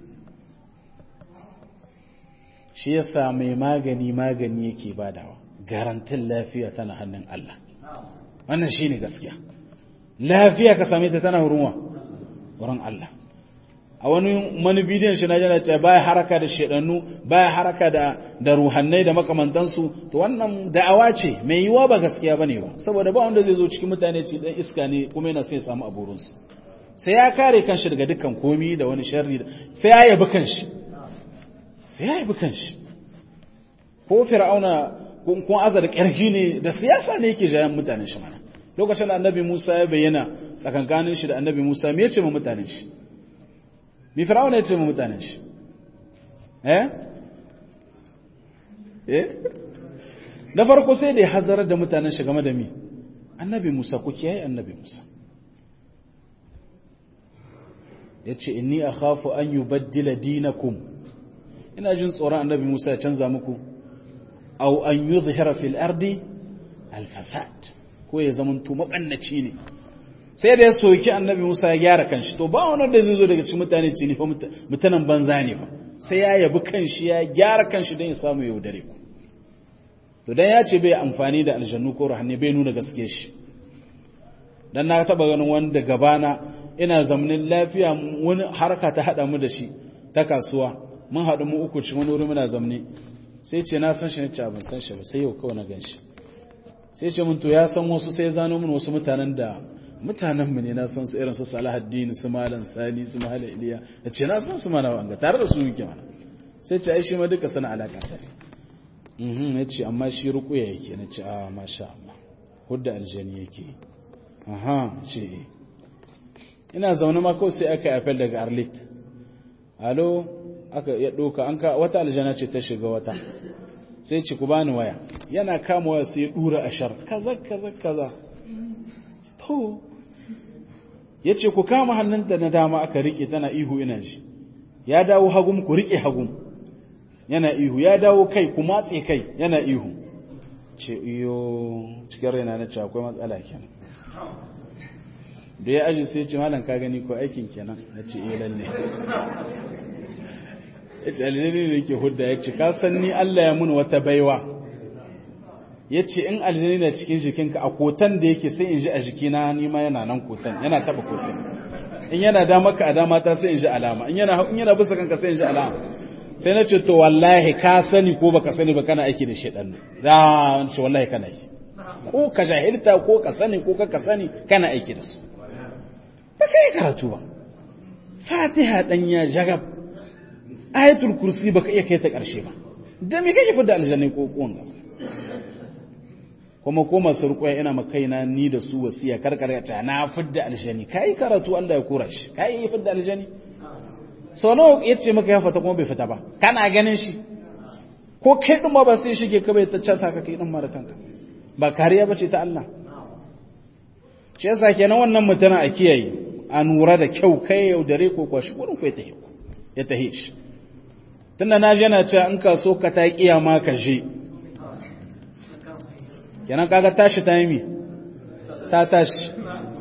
S1: shi yasa mai magani magani yake badawa garantin lafiya tana hannun Allah wannan shine gaskiya lafiya ka same ta tana wurin wurin Allah a wani mani bidiyon shi na jana ce baya haraka da shedannu baya haraka da da ruhannai da makamantansu to wannan da'awa ce mai yiwa ba gaskiya bane ba saboda ba wanda zai zo cikin mutane ce dan iska ne kuma yana sai ya samu aburin su sai ya kare kanshi daga dukkan komi da wani sharri sai ya yabi kanshi sai ya yabi kanshi ko fir'auna kun azar karfi ne da siyasa ne yake jayan mutanen shi mana lokacin da annabi Musa ya bayyana tsakankanin shi da annabi Musa me yace ma mutanen shi mi fir'auna ya ce mu mutanen shi eh eh da farko sai da ya hazarar da mutanen shi game da mi annabi musa ku kiyaye annabi musa ya ce inni akhafu an yubaddila dinakum ina jin tsoron annabi musa ya canza muku au an yuzhira fil ardi al fasad ko ya zamanto mabannaci ne sai da ya soki annabi Musa ya gyara kanshi to ba wani da zai zo daga cikin mutane ce ni fa mutanen banza ne fa sai ya yabi kanshi ya gyara kanshi don ya samu yaudare ku to dan ya ce bai amfani da aljannu ko ruhanni bai nuna gaske shi dan na taba ganin wanda gabana ina zamanin lafiya wani harka ta hada mu da shi ta kasuwa mun haɗu mu uku cikin wani wuri muna zamne sai ce na san shi ne ce ban san shi ba sai yau kawai na gan shi sai ce mun to ya san wasu sai zano mun wasu mutanen da mutanenmu ne na san su irin su Salahaddin su Malam Sani su Malam Iliya da ce na san su mana wanga tare da su muke mana sai ce ai shi ma duka sana alaka ta ne mhm ya ce amma shi rukuya yake na ce a masha Allah hudda aljani yake aha ce ina zaune ma kawai sai aka apel daga Arlit alo aka ya doka an ka wata aljana ce ta shiga wata sai ce ku bani waya yana kama waya sai ya dura ashar kaza kaza kaza to ya ce ku kama hannunta na dama aka rike tana ihu ina shi ya dawo hagum ku rike hagum yana ihu ya dawo kai ku matse kai yana ihu ce iyo cikin raina na ce akwai matsala kenan da ya aji sai ce malam ka gani ko aikin kenan na ce iya lalle ya ce aljani ne ke hudda ya ce ka san ni Allah ya mun wata baiwa ya ce in aljani na cikin jikinka a kotan da yake sai in ji a jikina nima yana nan kotan yana taba kotan in yana da maka a dama ta sai in ji alama in yana in yana bisa kanka sai in ji alama sai na ce to wallahi ka sani ko baka sani ba kana aiki da shedan da ce wallahi kana yi ko ka jahilta ko ka sani ko ka sani kana aiki da su ba kai karatu ba fatiha dan ya jagab ayatul kursi baka iya kai ta karshe ba da me kake fidda aljanna ko ko kuma ko masu rukuya ina makaina ni da su wasiya karkar ta na fidda aljani kai karatu Allah ya kura shi kai yi fidda aljani so nawa yace maka ya fita kuma bai fita ba kana ganin shi ko kai din ba sai shige ka bai ta casa ka kai din mara kanka ba kariya bace ta Allah shi yasa kenan wannan mutuna a kiyaye a nura da kyau kai yau dare ko kwashi gurin ko ya tahi ya tahi shi tunda na je na ce in ka so ka ta kiyama ka je kenan kaga tashi ta yi ta tashi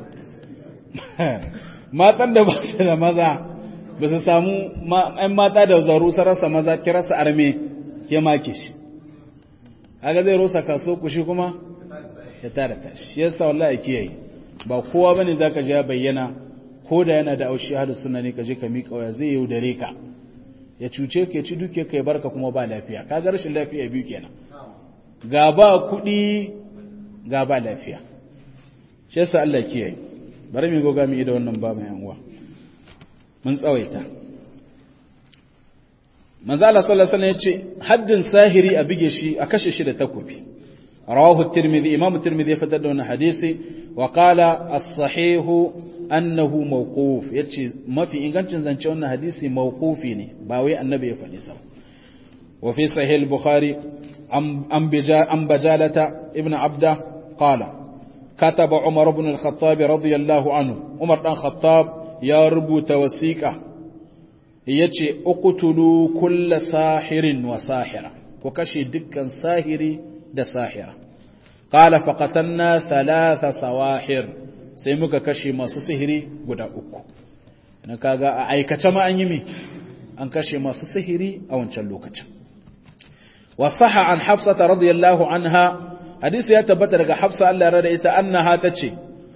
S1: matan da ba su da maza ba su samu ‘yan mata da zaru sarasa maza kirasa arme ke maki shi kaga zai rosa kaso kushi kuma ya tara tashi yasa wallahi kiyaye ba kowa bane zaka je bayyana ko da yana da aushi hadu sunna ne ka je ka miƙa waya zai yaudare ka ya cuce ka ya ci duke ka ya barka kuma ba lafiya kaga rashin lafiya biyu kenan ga ba kuɗi ga ba lafiya shi yasa Allah kiyaye bari mu goga mu da wannan ba mai uwa mun tsawaita manzo Allah sallallahu alaihi wasallam yace haddin sahiri a bige shi a kashe shi da takobi rawahu at-tirmidhi imam at-tirmidhi ya fitar da wannan hadisi wa qala as-sahih annahu mawquf yace mafi ingancin zance wannan hadisi mawqufi ne ba wai annabi ya faɗi sa wa fi sahih al-bukhari an bija an bajalata ibn abda qala كتب عمر بن الخطاب رضي الله عنه عمر بن الخطاب يا ربوت وسيقة يتي اقتلوا كل ساحر وساحرة وكشي دكا ساهري دا ساحرة قال فقتلنا ثلاث سواحر سيمك كشي ما سسهري قد أكو نكاغا أيكا ما أنيمي أن كشي ما سسهري أو انشلوكا وصح عن حفصة رضي الله عنها hadisi ya tabbata daga hafsa Allah ya rada ita annaha tace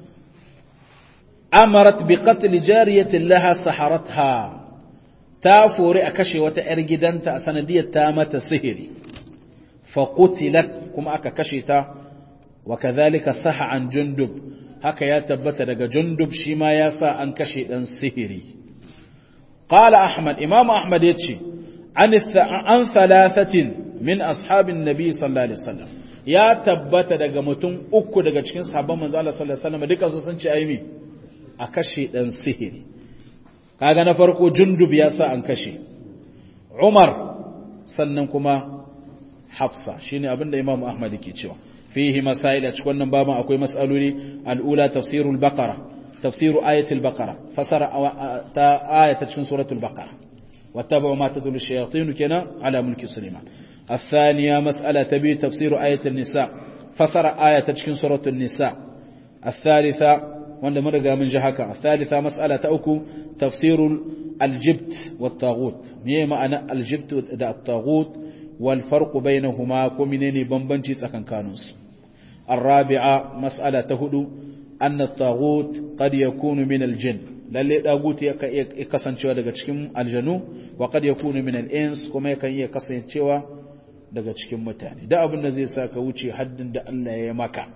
S1: amarat bi qatl jariyatin laha saharatha ta fori a kashe wata yar gidanta a sanadiyar ta mata sihiri fa qutilat kuma aka kashe ta wa kadhalika saha an jundub haka ya tabbata daga jundub shi ma ya sa an kashe dan sihiri qala ahmad imam ahmad yace an an thalathatin min ashabin nabi sallallahu alaihi wasallam ya tabbata daga mutum uku daga cikin sahabban manzo Allah sallallahu alaihi wasallam dukansu sun ce ayi a kashe dan sihiri kaga na farko jundub ya sa an kashe Umar sannan kuma Hafsa shine abinda Imam Ahmad yake cewa fihi masail a cikin wannan baban akwai mas'aloli al-ula tafsirul baqara tafsiru ayatul baqara fasara ta ayata cikin suratul baqara wattabu ma tatlu shayatin kana ala mulki sulaiman الثانية مسألة تبي تفسير آية النساء فسر آية تشكين سورة النساء الثالثة وأن مرقى من جهك الثالثة مسألة تأكو تفسير الجبت والطاغوت مية معنى الجبت دا الطاغوت والفرق بينهما كمنين بمبنجي سكن كانوس الرابعة مسألة تهدو أن الطاغوت قد يكون من الجن lalle daguti ya kasancewa daga cikin aljanu wa kad yakunu min al-ins kuma yakan iya kasancewa daga cikin mutane da abin da zai sa ka wuce haddin da Allah ya maka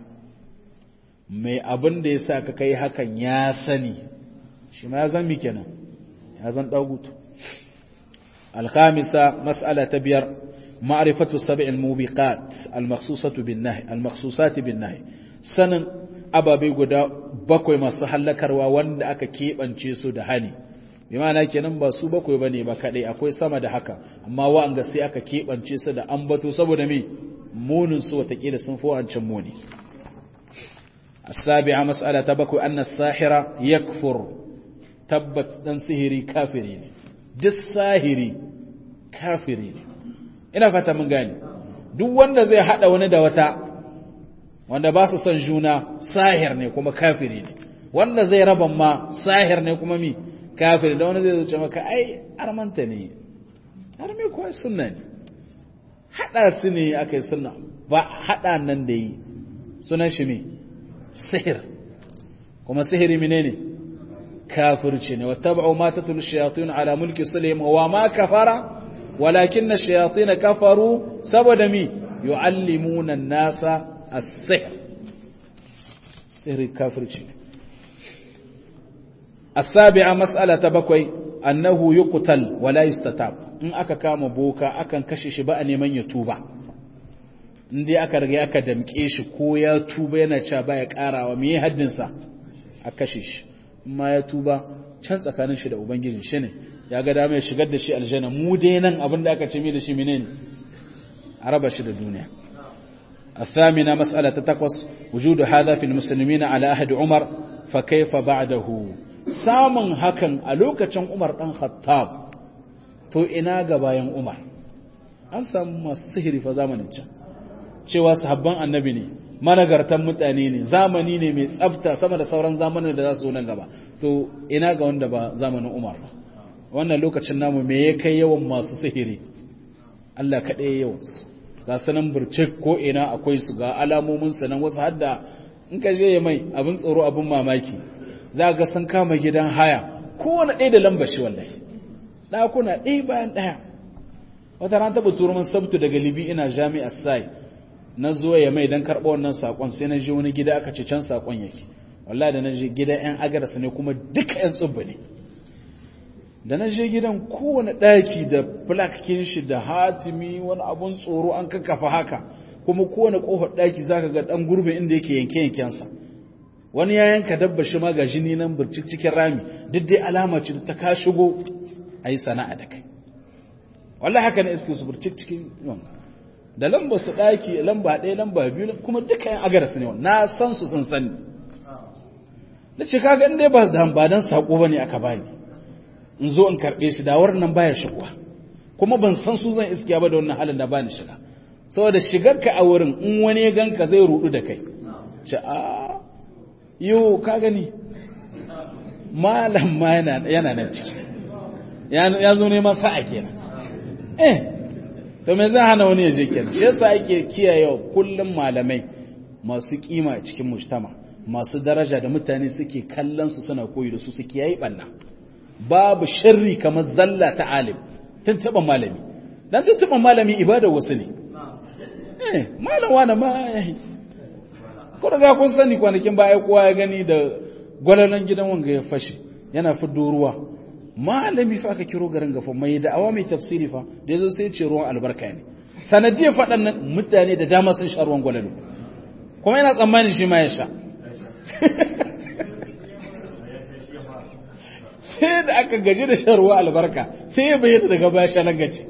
S1: mai abin da ya sa ka kai hakan ya sani shi ma ya zan mi kenan ya zan dagutu al-khamisa mas'ala ta biyar ma'rifatu sab'il mubiqat al-makhsusatu bin nahy al-makhsusati bin nahy sanin ababe guda bakwai masu hallakarwa wanda aka keɓance su da hani bi ma'ana kenan ba su bakwai bane ba kadai akwai sama da haka amma wa'anga sai aka keɓance su da ambato saboda me munin su watakila sun fi wancan muni السابعة مسألة تبكو أن الساحر يكفر تبت دان سهري كافرين دس ساهري كافرين ina fata mun gane duk wanda zai hada wani da wata wanda ba su son juna sahir ne kuma kafiri ne wanda zai raban ma sahir ne kuma mi kafiri da wani zai zuce maka ai armanta ne har me kuwa sunna ne hada su ne aka yi sunna ba hada nan da yi sunan shi ne sihir kuma sihiri mine ne kafirci ne wattaba'u ma tatul shayatin ala mulki sulaim wa ma kafara walakinna shayatin kafaru saboda mi yu'allimuna an-nasa السحر سحر الكافر السابعة مسألة بكوي أنه يقتل ولا يستتاب in aka kama boka akan kashe shi ba a neman ya tuba in dai aka riga aka damke shi ko ya tuba yana cewa baya karawa me haddinsa a kashe shi amma ya tuba can tsakanin shi da ubangijin shi ne ya ga dama ya shigar da shi aljanna mu dai nan abin da aka ce mai da shi menene a raba shi da duniya الثامنة مسألة تتقص وجود هذا في المسلمين على أهد عمر فكيف بعده سامن هكا ألوكة عمر أن خطاب تو إنا باين عمر an samu masu sihiri fa zamanin can cewa sahabban annabi ne managartan mutane ne zamani ne mai tsafta sama da sauran zamanin da za su zo nan gaba to ina ga wanda ba zamanin umar ba wannan lokacin namu me ya kai yawan masu sihiri Allah kaɗai yawansu ga sanan burcik ko ina akwai su ga alamomin sanan wasu hadda in ka je ya mai abin tsoro abin mamaki za ga sun kama gidan haya kowane ɗaya da lambar shi wallahi ɗakuna ɗaya bayan ɗaya wata ran taɓa turo min sabtu daga libi ina jami'ar sai na zo ya mai don karɓa wannan saƙon sai na je wani gida aka ce can saƙon yake wallahi da na je gida yan agarsa ne kuma duka yan tsubba ne da na je gidan kowane ɗaki da flakin shi da hatimi wani abun tsoro an kakkafa haka kuma kowane ƙofar ɗaki za ka ga ɗan gurbin inda yake yanke-yankensa wani ya yanka dabba shi ma ga jini nan burcik cikin rami duk dai alama ce da ta ka shigo a yi sana'a da kai wallah haka na iske su burcik cikin yawon da lamba su ɗaki lamba ɗaya lamba biyu kuma duka yan agar su ne na san su sun sani na ce kaga inda ba da ba dan sako bane aka bani in zo in karɓe shi da nan baya shigowa kuma ban san su zan iskiya ba da wannan halin da bani shiga saboda shigar ka a wurin in wani ya ganka zai rudu da kai ce a yo ka gani malam ma yana nan ciki ya zo neman sa'a kenan eh to me zai hana wani ya je kenan shi yasa ake kiyaye kullum malamai masu kima a cikin mujtama masu daraja da mutane suke kallon su suna koyi da su su kiyaye banna babu sharri kamar zalla ta alim tun taba malami dan tun taba malami ibada wasu ne eh malam wani ma ko daga kun sani kwanakin baya kowa ya gani da gwalalan gidan wanga ya fashe yana fiddo ruwa malami fa aka kiro garin gafa mai da'awa mai tafsiri fa da yazo sai ce ruwan albarka ne sanadiyar faɗan nan mutane da dama sun sha ruwan gwalalo kuma yana tsammanin shi ma ya sha sai da aka gaji da shan ruwa albarka sai ya bayyana daga baya sha langace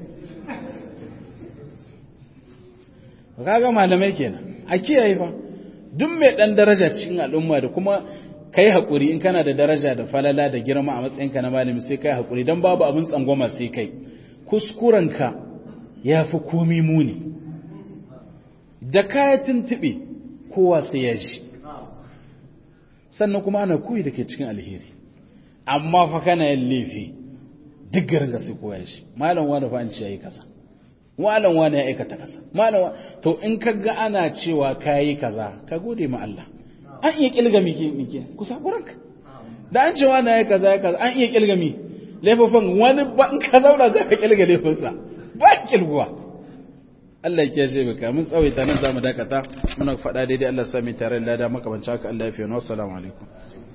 S1: kaga malamai kenan a kiyaye fa duk mai dan daraja cikin al'umma da kuma kai haƙuri in kana da daraja da falala da girma a matsayinka na malami sai kai haƙuri don babu abin tsangwama sai kai kuskurenka ya fi komi muni da kaya tuntuɓe kowa sai ya ji sannan kuma ana koyi da ke cikin alheri amma fa kana yin laifi duk garin ga sai kowa ya ji malam wani fa an ce ya yi kasa malam wani ya aikata kasa malam to in ka ga ana cewa ka yi kaza ka gode ma Allah an iya kilga mike mike kusa kuranka da an cewa na ya kaza ya kaza an iya kilga mi laifofin wani ba in ka zauna za ka kilga laifinsa ba kilguwa Allah ya kiyashe baka mun tsawaita nan zamu dakata muna faɗa daidai Allah sami tare da lada makamanci haka Allah ya fi wa assalamu alaikum